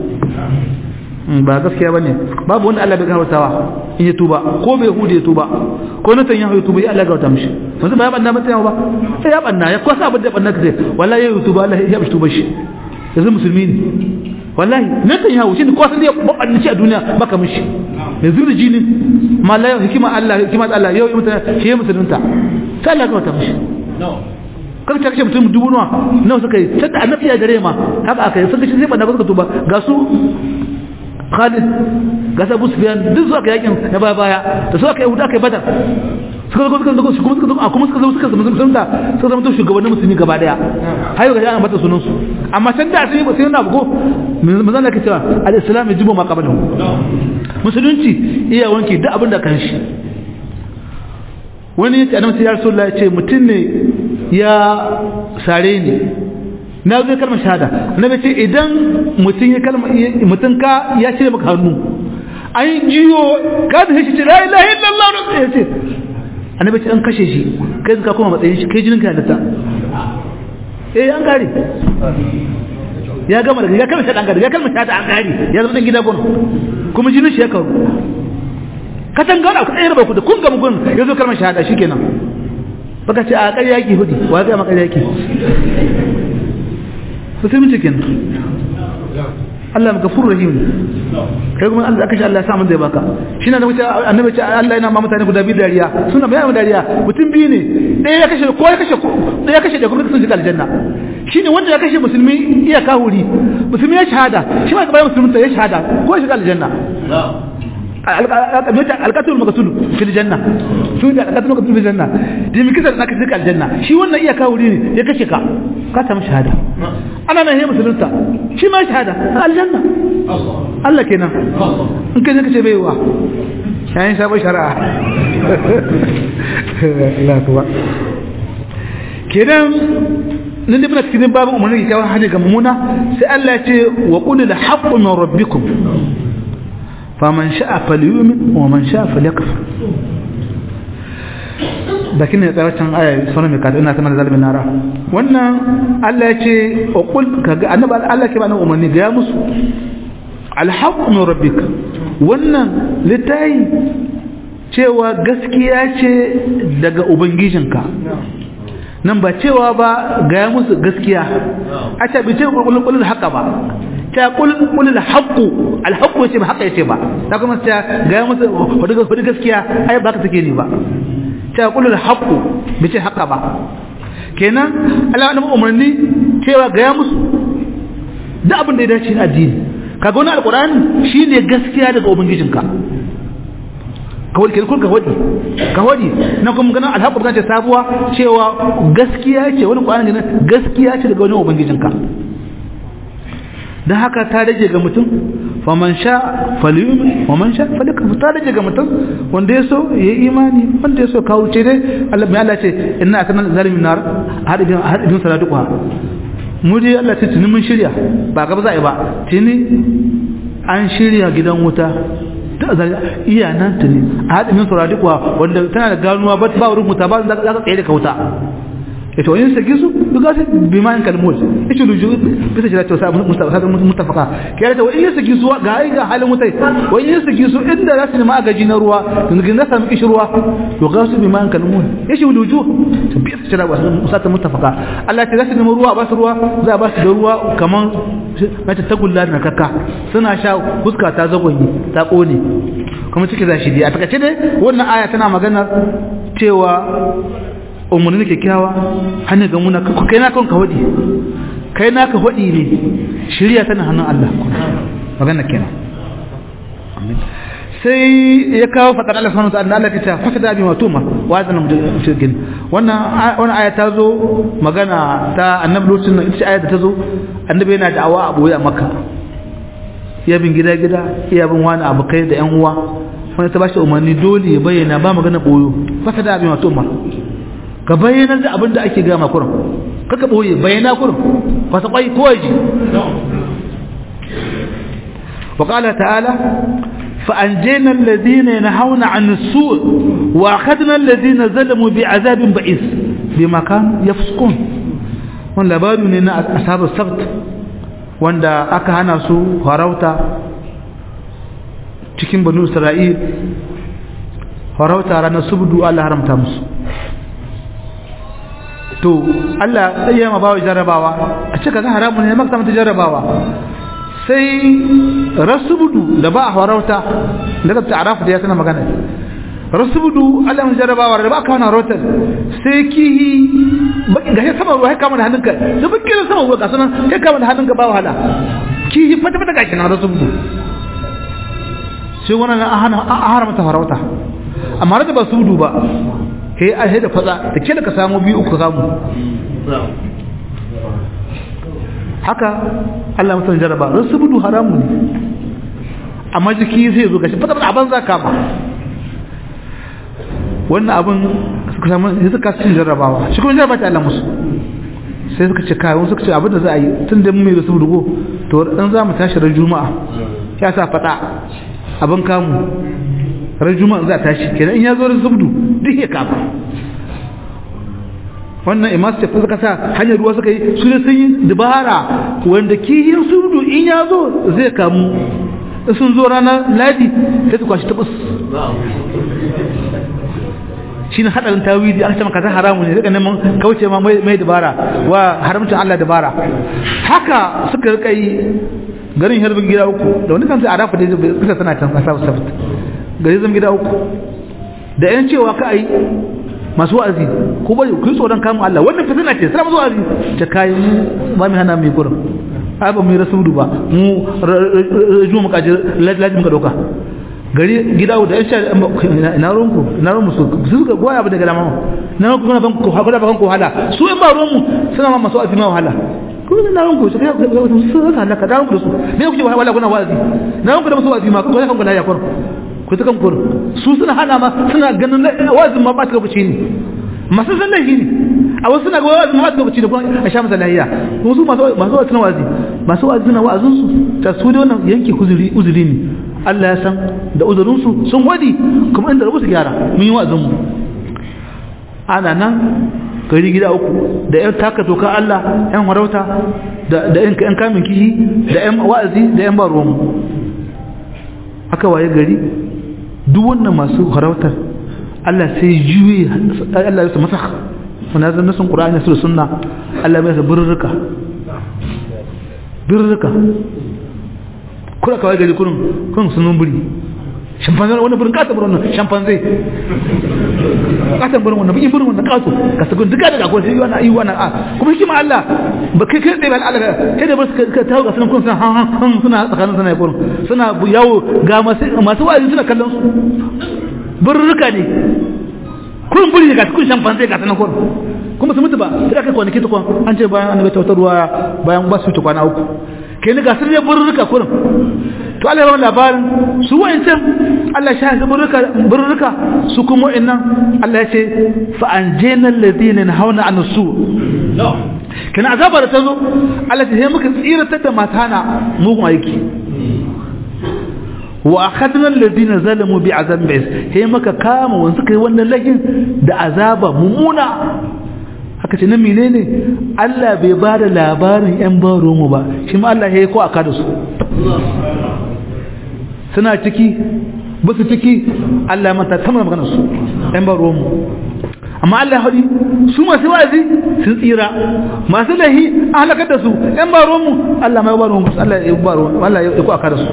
ba gaskiya bane babu wanda Allah bai gafartawa in ya tuba ko bai hude ya tuba ko na tanya ya tuba ya Allah gafarta mishi yanzu ba ya banna mata ba sai ya banna ya kwasa abin da banna kace wallahi ya tuba Allah ya tuba shi yanzu musulmi ne wallahi na tanya shi ne kwasa da ya banna shi a duniya baka mishi yanzu da jini ma la hikima Allah hikima Allah yau ya mutane shi ya musulunta sai Allah gafarta mishi kan ta kashe mutum dubu nawa nawa suka yi sai annabi ya dare ma haka aka yi suka shi sai banna suka tuba ga su Khalid ga Abu Sufyan duk su aka yakin na baya baya da su aka yi huda aka yi Badar suka zo suka zo kuma suka zo kuma suka zo suka zama musulunta suka zama to shugabannin musulmi gaba daya har yau ga ana mata sunan su amma san da sai ba sai na bugo manzon Allah ke cewa al-islam yajibu ma qablahu musulunci iya wanki duk abin da kan shi wani ya ce annabi ya rasulullahi ya ce mutum ne ya sare ni na zo kalmar shahada na ce idan mutum ya kalma mutum ka ya cire maka hannu an jiyo kada shi ce la ilaha illallah ya ce annabi ce an kashe shi kai ka kuma matsayin shi kai jinin ka da ta eh an gare ya gama daga ya kalmar shaɗa an gari ya kalmar shaɗa an gari ya zama ɗan gida gun kuma jinin shi ya kawo katan gana ku ɗaya ba ku da kun gama gun ya zo kalmar shaɗa shi kenan baka ce a ƙarya yaki hudi wa ya gama ƙarya yaki musulmi kenan Allah maka furu rahim kai kuma Allah aka shi Allah ya samu zai baka shi na da wuce annabi ce Allah yana ma mutane guda biyu dariya suna bayan dariya mutum biyu ne ɗaya ya kashe ko ya kashe ɗaya ya kashe da kuma sun shiga aljanna shine wanda ya kashe musulmi iya kahuri musulmi ya shahada shi ma bayan musulmi ya shahada ko ya shiga aljanna alƙatul maqtul fil janna su da alƙatul maqtul fil janna da mi kisa na kashe aljanna shi wannan iya kahuri ne ya kashe ka ka samu shahada ana nan ya musulunta shi ma shahada aljanna Allah kenan in kai kace baiwa yayin sabon shari'a Allah kuwa kenan nan da muna cikin babu umarni ga kawai hali ga mummuna sai Allah ya ce wa qul al haqqu min rabbikum faman sha'a falyu'min wa man sha'a falyakfur bakin ne tsaracin aya sunan mai kada ina sanar zalimin nara wannan Allah ya ce wa qul kaga annabi Allah ke bani umarni ga musu al haqqu min rabbika wannan litai cewa gaskiya ce daga ubangijinka nan ba cewa ba gaya musu gaskiya a ce bi ce kulkulul haka ba ta kulkulul haqqu alhaqqu ce ba haka yace ba ta kuma ta gaya musu hudu gaskiya ai ba ka take ni ba ta kulul haqqu bi ce haka ba kenan Allah ya umarni cewa gaya musu da abin da ya dace na addini kaga wannan alqur'ani shine gaskiya daga ubangijinka kawai kenan kun ka wadi ka wadi na kuma ganin alhaƙu ta ce sabuwa cewa gaskiya ce wani ƙwanan ne gaskiya ce daga wani ubangijinka don haka ta rage ga mutum faman sha faliyumi faman sha falika ta rage ga mutum wanda ya so ya yi imani wanda ya so kawo ce dai Allah mai Allah ce ina a kanan zalimin nar haɗin saladuwa mu dai Allah ce tuni mun shirya ba gaba za a yi ba tuni an shirya gidan wuta iya nan ta ne a haɗin yin saurari kuwa wanda tana da ganuwa ba ba wurin muta ba za ka tsaye da kauta ita wani sagi su duka sai bi ma in kalmul ita luju bisa shi da ta mutafaka ke da wani sagi su ga ai ga halin mutai wani sagi su inda za su nemi agaji na ruwa yanzu na sami kishi ruwa to ga su bi ma in kalmul yashi luju ta bi su da wasu musata mutafaka Allah ta za su nemi ruwa ba su ruwa za a ba su da ruwa kaman mace ta gulla da kakka suna sha fuska ta zagonyi ta kone kuma ciki za shi dai a takaice dai wannan aya tana magana cewa umarni kyakkyawa hannun ga muna kai na kan ka hudi kai na ka hudi ne shirya tana hannun Allah magana kenan sai ya kawo fadar Allah subhanahu wa ta'ala Allah kace fasada bi matuma wa zan mushrikin wannan wannan aya ta zo magana ta annabi lokacin ita ce aya da ta zo annabi yana da'awa a boye a makka ya bin gida gida iya bin wani abu kai da yan uwa wani ta bashi umarni dole ya bayyana ba magana boyo fasada bi matuma ka bayyana da abin da ake gama kurum kaka boye bayyana kurum fasa kwai ko yaji وقال تعالى فأنجينا الذين ينهون عن السوء وأخذنا الذين ظلموا بعذاب بئيس بما كانوا يفسقون وان labaru ne na asabar sabt wanda aka hana su farauta cikin banu isra'il farauta ranar subdu Allah haramta musu to Allah ya ma bawa jarrabawa a cika ga haramun ne maka mata jarrabawa sai rasubudu da ba a farauta daga ta'arafu da ya sana magana rasubudu Allah mun jarrabawa da ba ka wani rotar sai kihi ga ya sama ruwa ya kama da hannunka da bakin sama ruwa ga sunan ya kama da hannunka ba wahala kihi fata fata gashi na rasubudu sai wannan an haramta farauta amma da ba subudu ba kai a da fatsa da ke da ka samu biyu uku samu haka Allah mutum jaraba don su budu haramu ne amma jiki sai zo gashi fata abin za kama wannan abin suka samu sai suka cin jarrabawa shi kuma jarraba ta Allah musu sai suka ce kayan suka ce abin da za a yi tun da mu mai da su budu to dan za mu tashi ran juma'a ya sa fada abin kamu ran juma'a za ta tashi kenan in ya zo da zubdu duk ya kafa wannan imas ce suka sa hanyar ruwa suka yi su ne sun yi dabara wanda kihin zubdu in ya zo zai kamu sun zo ranar ladi sai su kwashi tabus shi ne haɗarin tawidi an ce maka ta haramu ne daga neman kauce ma mai dabara wa haramcin Allah dabara haka suka rika yi garin harbin gida uku da wani kansu a rafa da kusa tana can kasa sabt gari zan gida uku da yan cewa ka ai masu wa'azi ko bari ku yi tsoron kamun Allah wannan fitina ce sai masu wa'azi ta kai mu ba mu hana mai gurin ai ba mu yi rasuludu ba mu rajuwa muka ji lazim muka dauka gari gida da yan sha na ronku na ronku su su ga goya abu daga lama na ronku suna ban ku hakura ban ku wahala su in ba ronmu suna ma masu wa'azi ma wahala kuma na ronku su kai su su halaka da ronku su me kuke wahala kuna wa'azi na ronku da masu wa'azi ma ku ga kan ku lafiya kwaro ku ta kan kwaro su suna hana ma suna ganin wa'azin ma ba ta lokaci ne masu san laifi ne a wasu suna ga wa'azin ma ba ta lokaci ne kuma a sha masa lahiya kuma su masu masu wa'azi suna wa'azi masu wa'azi suna wa'azin su ta su da wannan yanke uzuri uzuri ne Allah ya san da uzurinsu sun wadi kuma inda rabu su gyara mun yi wa'azinmu ana nan gari gida uku da yan taka toka Allah yan warauta da yan kamin kihi da yan wa'azi da yan baruwanmu aka waye gari duk wannan masu harautar Allah sai juye Allah ya su masa wani zan nasun ƙura'ani su da sunna Allah ya sa birrika birrika kuna kawai gari kurin kurin sunan buri shampanzai wani burin kasa burin wannan shampanzai kasa burin wannan bikin burin wannan kaso ka sagun duka daga akwai sai wannan ayyuwa na a kuma shi ma Allah ba kai kai tsaye ba Allah kai da ba su ka tawo ga sunan kun suna han han suna tsakanin suna kurin suna yawo ga masu masu wa'azi suna kallon su burruka ne kurin buri ne ga kun shampanzai ga sanan kurin kuma su mutu ba sai aka kwanaki ta kwan an ce bayan annabi tautarwa bayan ba su ta kwana uku kai ni gasar ne burruka kurin to Allah ya ba labarin su wa'ancan Allah shi haka burruka burruka su kuma wa'annan Allah ya ce fa anjayna alladhina nahawna an su kana azaba da tazo Allah ya muka tsiratar da matana mugun aiki wa akhadna alladhina zalamu bi azabin ba'is he muka kama wanda suka yi wannan lahin da azaba mumuna haka ce na menene Allah bai ba da labarin yan baro mu ba shi ma Allah ya yi ko aka da su suna ciki ba su ciki Allah mata tamar magana su yan baro mu amma Allah ya haɗi su masu wazi sun tsira masu lahi an halakar da su yan baro mu Allah mai baro mu Allah ya baro Allah ya ko aka da su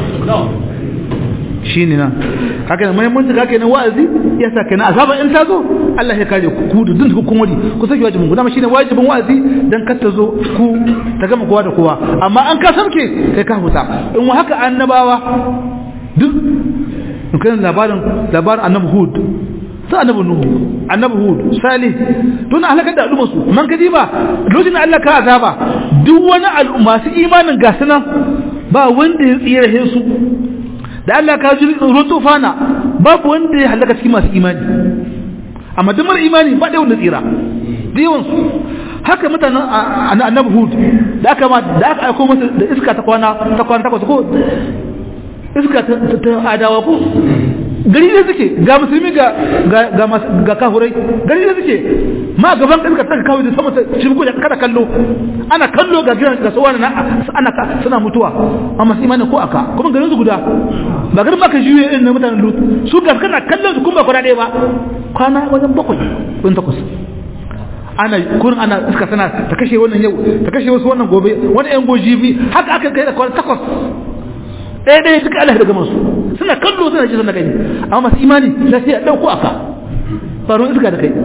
shi ne nan haka mai mun tuka kenan wa'azi ya sa kenan azaba in ta zo Allah ya kare ku ku dun ku kun wadi ku saki wajibin ku dama shine wajibin wa'azi dan kar ta zo ku ta gama kowa da kowa amma an ka samke kai ka huta in haka annabawa duk kan labarin labarin annabi hud sai annabi nuhu annabi hud salih to na halaka da al'umma su man kaji ba lokacin Allah ka azaba duk wani al'umma su imanin gasu nan ba wanda ya tsira su da Allah ka ji ruwan tufana babu wanda ya halaka cikin masu imani amma duk mara imani ba da wanda tsira da yawansu haka mutanen annabi hud da aka ma da aka aiko masa da iska ta kwana ta kwana takwas ko iska ta adawa ko gari ne suke ga musulmi ga ga ga kafurai gari ne suke ma gaban iska ta kawo da sama ta shirgo da kada kallo ana kallo ga gidan ga sawana na ana suna mutuwa amma sai imani ko aka kuma garin su guda ba garin maka juye irin mutanen lut su ga kana kallon su kuma ba kwana ɗaya ba kwana wajen bakwai kun takwas ana kurin ana iska tana ta kashe wannan yau ta kashe wasu wannan gobe wani yan goji bi haka aka kai da kwana takwas ɗaya ɗaya duka Allah daga masu suna kallo suna ji suna gani amma masu imani sai sai a ɗauko aka faruwar iska da kai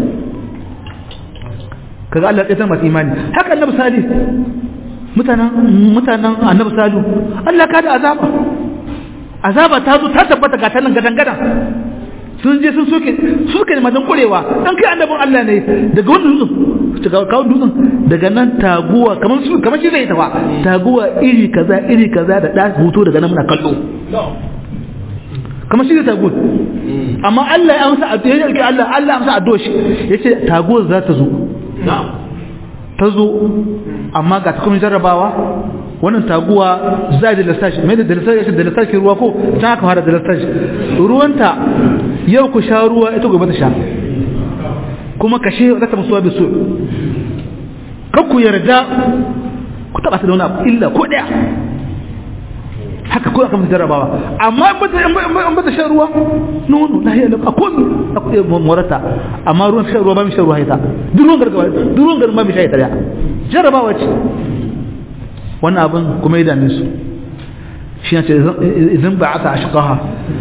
kaga Allah ya masu imani haka annabi salih mutanen mutanen annabi salu Allah ka da azaba azaba ta zo ta tabbata ga ta nan gadan gadan sun je sun soke suke da matan kurewa dan kai annabin Allah ne daga wannan dutsen daga kawo dutsen daga nan taguwa kamar su kamar shi zai tafa taguwa iri kaza iri kaza da da hoto daga nan muna kallo kamar shi zai taguwa amma Allah ya amsa addu'a ya rike Allah Allah amsa addu'a shi yace taguwar za ta zo ta zo amma ga ta kuma jarrabawa wannan taguwa za da lasashi mai da lasashi da lasashi ruwa ko ta aka fara da lasashi ruwanta yau ku sha ruwa ita gobe ta sha kuma kashe za ta musuwa bisu kan ku yarda ku taba ta da wani abu illa ko daya haka ko aka musu jarabawa amma in ba ta shan ruwa nono na hiyar a komi a kuɗe morata amma ruwan shan ruwa ba mi shan ruwa ita duk ruwan gargaba duk ruwan gargaba mi shan ita daya jarabawa ce wannan abin kuma ya dame su shi ne idan ba aka ashqaha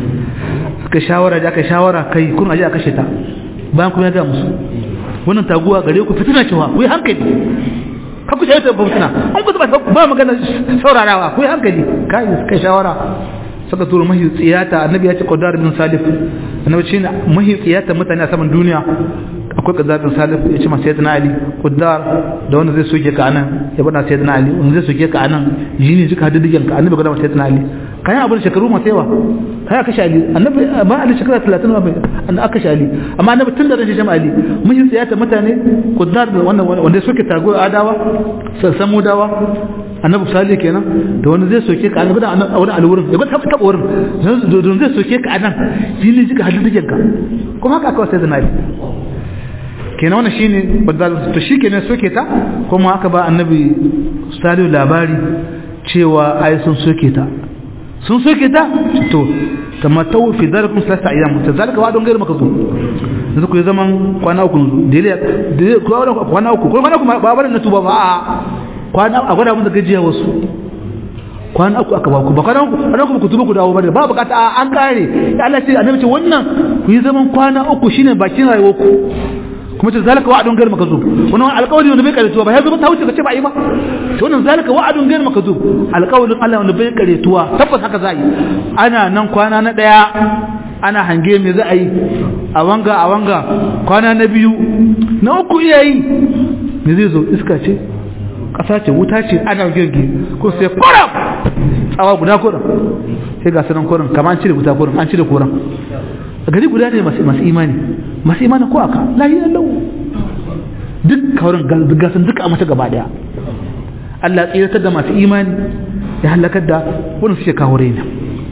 ka shawara da aka shawara kai kun aje a kashe ta bayan kuma ya ga musu wannan taguwa gare ku fitina cewa ku yi hankali ka ku shaita ba fitina an ku ba magana saurarawa ku yi hankali kai kai shawara saka turo mahi tsiyata annabi ya ce qadar bin salif annabi ce mahi tsiyata mutane a saman duniya akwai qadar bin salif ya ce masa sayyidina ali qadar da wanda zai soke ka anan ya bada sayyidina ali wanda zai soke ka anan jini jika hadidiyan ka annabi ga sayyidina ali kayan abin shekaru masu yawa kai aka shali annabi ba ali shekara 30 ba annabi aka shali amma annabi tun da ran shi ali mahi tsiyata mutane qadar da wannan wanda soke tago adawa samu dawa annabi salih kenan da wanda zai soke ka annabi da wani alwurin ya gwada taba wurin don zai soke ka anan jini jika hadidiyan ka kuma haka aka sai zanari kenan wannan shine badal to shikenan soke ta kuma aka ba annabi salih labari cewa ai sun soke ta sun soke ta to tamatau fi dalikum salasa ayyam tazalika wa don gairu makazu yanzu ku yi zaman kwana uku dele kwana uku kwana uku ba barin na tuba ba a kwana a gwada musu gajiya wasu kwana uku aka ba ku ba kwana uku kwana uku ku tuba ku dawo bane ba bukata an kare Allah ce annabi ce wannan ku yi zaman kwana uku shine bakin rayuwar ku kuma ce zalika wa'adun gairu makazub wannan alƙawari wanda bai karetuwa ba ya zo ta wuce ka ce ba yi ba to wannan zalika wa'adun gairu makazub alƙawarin Allah wanda bai karetuwa tabbas haka za yi ana nan kwana na daya ana hange me za a yi a wanga a wanga kwana na biyu na uku iya yi me zai zo iska ce ƙasa ce wuta ce ana girgi ko sai kuram tsawa guda kuram sai ga sanan kuram kamar an cire wuta kuram an cire kuram gari guda ne masu imani masu imani ko aka lahiyar lau duk kaurin gasan duka a mata gaba daya Allah tsiratar da masu imani ya halakar da wani suke kawo raina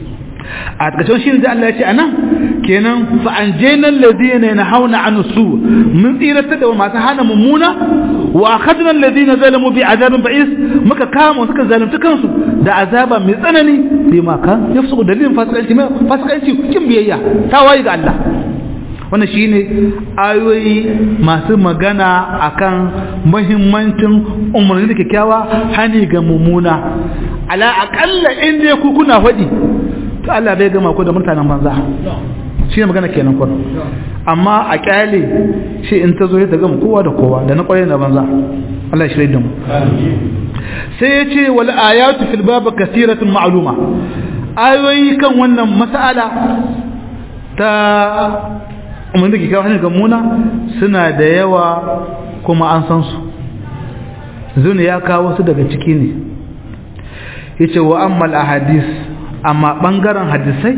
a takaice shi da Allah ya ce anan kenan fa anjayna alladhina yanhauna an su mun tsiratar da masu hana mummuna wa akhadna alladhina zalamu bi azabin ba'is muka kama suka zalunta kansu da azaba mai tsanani bi ma kan yafsu dalilin fasikanci mai fasikanci kin biyayya tawayi ga Allah wannan shine ayoyi masu magana akan muhimmancin umarni da kyakkyawa hani ga mummuna ala aqalla inda ku kuna faɗi to Allah bai gama ku da mutanen banza shi ne magana kenan kun amma a kyale shi in ta zo ya gama kowa da kowa da na kwaye da banza Allah shi da mu sai ya ce wal ayatu fil bab kathiratun ma'luma ayoyi kan wannan mas'ala ta umar da ke kawo hannun gamuna suna da yawa kuma an san su zuni ya kawo su daga ciki ne ya ce wa ammal a hadis amma ɓangaren hadisai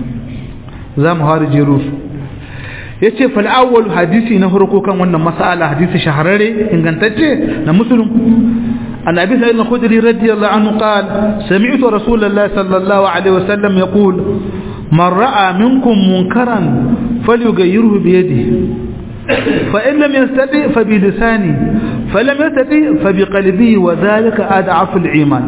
za mu hari jeru su ya ce fal'awwal hadisi na farko kan wannan masala hadisi shahararre ingantacce na musulun عن أبي سعيد الخدري رضي الله عنه قال سمعت رسول الله صلى الله عليه وسلم يقول من رأى منكم منكرا فليغيره بيده فإن لم يستطع فبلسانه فلم يستطع فبقلبه وذلك أضعف الإيمان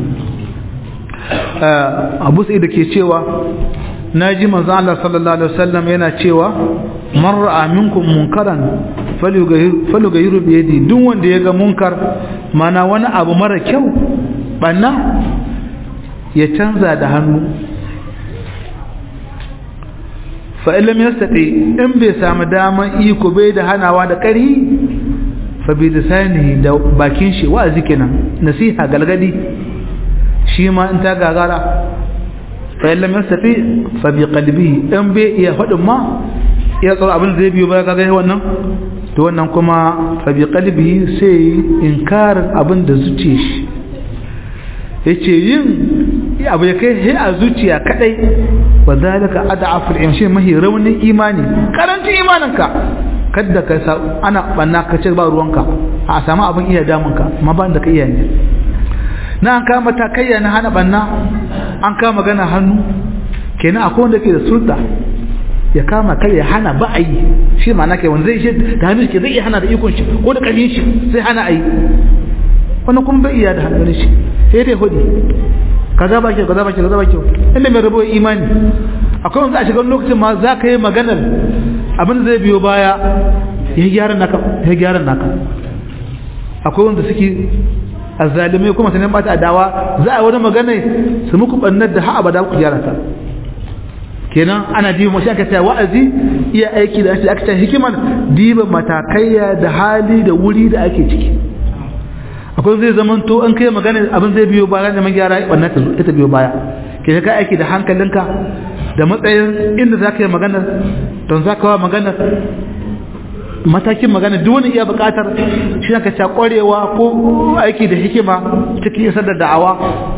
أبو سعيد كي cewa naji manzo Allah sallallahu alaihi wasallam yana cewa man ra'a minkum munkaran falyughayiru bi yadi duk wanda yaga munkar mana wani abu mara kyau banna ya canza da hannu fa illam yastati in bai samu daman iko bai da hanawa da ƙari fa bi lisanihi da bakin shi wa'azi kenan nasiha galgadi shi ma in ta gagara fa illam yastati fa bi qalbihi in bai iya fadin ma ya tsaro abin zai biyo baya kaga wannan to wannan kuma fa bi qalbihi sai inkarin abin da zuciye shi yace yin abu ya kai he a zuciya kadai wa zalika ad'afu al-imshi mahi raunin imani karanci imaninka kada ka sa ana banna ka ce ba ruwanka a samu abin iya damunka amma ba da ka iya ne na an kama matakaiya na hana banna an kama magana hannu kenan akwai wanda ke da sulta ya kama kar ya hana ba a yi shi ma na kai wanda zai shi da hannun shi zai iya hana da ikon shi ko da ƙarfin shi sai hana a yi wannan kuma bai iya da hannun shi sai dai hudi kaza ba kyau kaza ba kyau kaza ba kyau inda mai rabo imani akwai wanda a shiga lokacin ma za ka yi maganar abin da zai biyo baya ya gyara naka ya gyara naka akwai wanda suke azzalimai kuma sanin bata adawa za a wani magana su muku bannar da ha abada ku gyara ta kenan ana diba mashi aka ce wa'azi iya aiki da shi aka ce hikimar diba matakaiya da hali da wuri da ake ciki akwai zai zaman to an kai magana abin zai biyo baya da magyara wannan ta ita biyo baya ke ka aiki da hankalinka da matsayin inda za ka yi magana don za ka wa magana matakin magana duk wani iya bukatar shi ka ca kwarewa ko aiki da hikima cikin isar da da'awa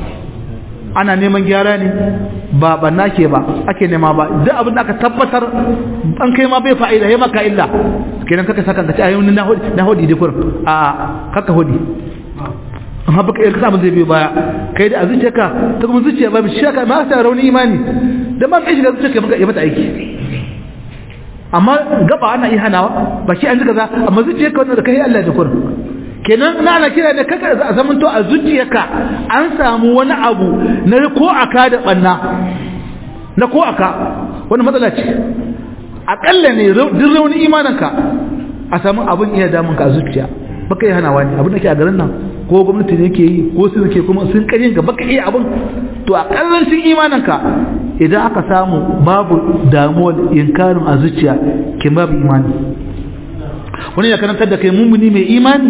ana neman gyara ne ba banna ke ba ake nema ba duk abin da aka tabbatar an kai ma bai fa'ida ya maka illa kenan kaka saka ka ci ayyun na hodi na hodi dikur a kaka hodi amma baka iya kasa zai biyo baya kai da a zuciyarka ta kuma zuciya ba shi ka ma sa rauni imani dan ba kai shiga zuciyarka maka ya mata aiki amma gaba ana iya hanawa ba shi an ji kaza amma zuciyarka wannan da kai Allah da kur kenan na ana kira da kaka a zaman to a zuciyarka an samu wani abu na ko aka da banna na ko aka wani matsala ce akalla ne duk rauni imaninka a samu abin iya damun ka a zuciya baka yi hanawa ne abin da ke a garin nan ko gwamnati ne ke yi ko su ke kuma sun karin ga baka iya abin to a kallancin imaninka idan aka samu babu damuwar inkarin a zuciya kin babu imani wani ya karantar da kai mummuni mai imani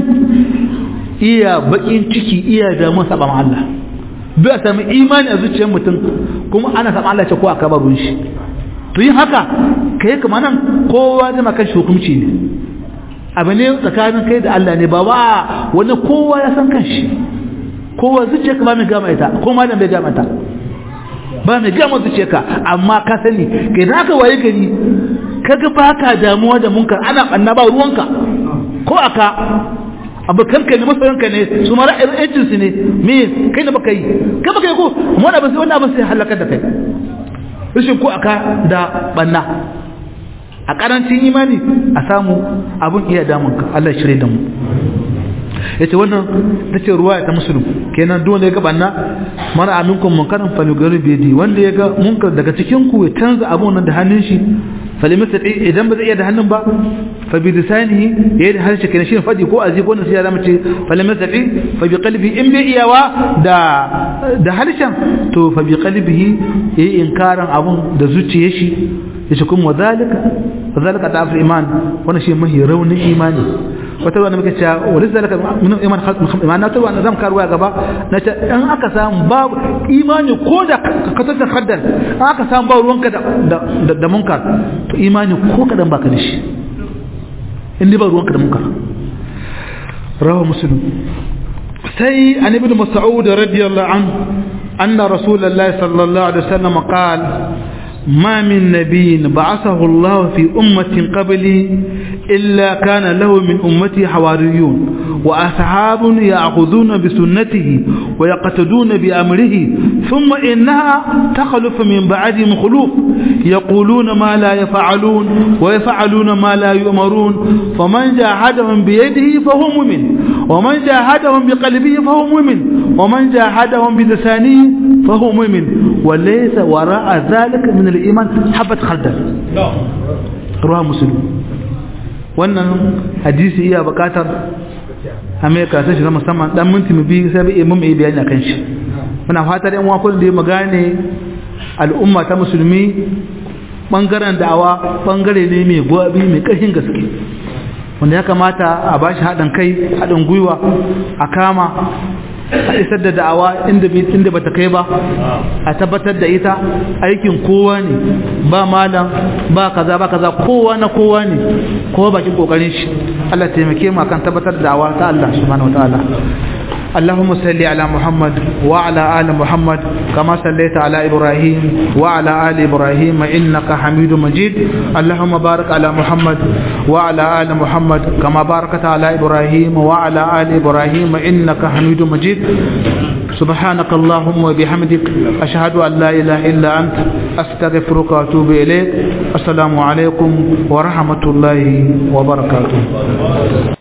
iya bakin ciki iya damuwar saba Allah bai a sami imani a zuciyar mutum kuma ana saba Allah ce ko aka barun shi to yin haka kai kuma nan kowa zai maka shi hukunci ne abu ne tsakanin kai da Allah ne ba wa wani kowa ya san kanshi kowa zuciya ka ba mai gama ita ko ma bai gama ta ba mai gama zuciya ka amma ka sani kai da aka waye gari kaga baka damuwa da munkar ana banna ba ruwanka ko aka abokanka ne masoyanka ne su mara yancin su ne me kai da baka yi kai baka yi ko amma wannan ba sai wannan ba sai halaka da kai rashin ko aka da banna a karancin imani a samu abun iya damunka Allah shirye da mu yace wannan tace ruwaya ta muslim kenan duk wanda ya ga banna mara aminkum munkaran falugaru bidi wanda ya ga munkar daga cikin ku ya canza abun nan da hannun shi falimata idan ba zai iya da hannun ba fa bi lisanihi yayi da harshe kenan shi fadi ko azi ko nasiya da mace falimata fa bi qalbi in bi iyawa da da harshen to fa bi qalbihi yayi inkaran abun da zuciyar shi yace kuma wadalika wadalika ta'af iman wannan shi mahi raunin imani wata wanda muke cewa wani zalika min iman khalq iman na tawa zam karuwa gaba na ce in aka samu babu imani ko da ka tsaka haddar aka samu ba ruwanka da da da munkar to imani ko kadan baka da shi in ba ruwanka da munkar rawa muslim sai an ibn mas'ud radiyallahu anhu anna rasulullahi sallallahu alaihi wasallam qala ما من نبي بعثه الله في أمة قبلي إلا كان له من أمتي حواريون وأصحاب يأخذون بسنته ويقتدون بأمره ثم إنها تخلف من بعدهم خلوف يقولون ما لا يفعلون ويفعلون ما لا يؤمرون فمن جاهدهم بيده فهو مؤمن ومن جاهدهم بقلبه فهو مؤمن ومن جاهدهم بلسانه فهو مؤمن وليس وراء ذلك من الإيمان حبة خردل رواه مسلم wannan hadisi iya bukatar amerika ta shiga musamman dan minti mu biyu sai bai mun yi bayani akan shi muna fatar yan uwa da ya magane al'umma ta musulmi bangaren da'awa bangare ne mai gwabi mai ƙarfin gaske wanda ya kamata a bashi haɗin kai haɗin gwiwa a kama a isar da da'awa inda inda bata kai ba a tabbatar da ita aikin kowa ne ba malam ba kaza ba kaza kowa na kowa ne kowa bakin kokarin shi Allah taimake mu akan tabbatar da da'awa ta Allah subhanahu wataala اللهم صل على محمد وعلى آل محمد كما صليت على إبراهيم وعلى آل إبراهيم إنك حميد مجيد اللهم بارك على محمد وعلى آل محمد كما باركت على إبراهيم وعلى آل إبراهيم إنك حميد مجيد سبحانك اللهم وبحمدك أشهد أن لا إله إلا أنت أستغفرك وأتوب إليك السلام عليكم ورحمة الله وبركاته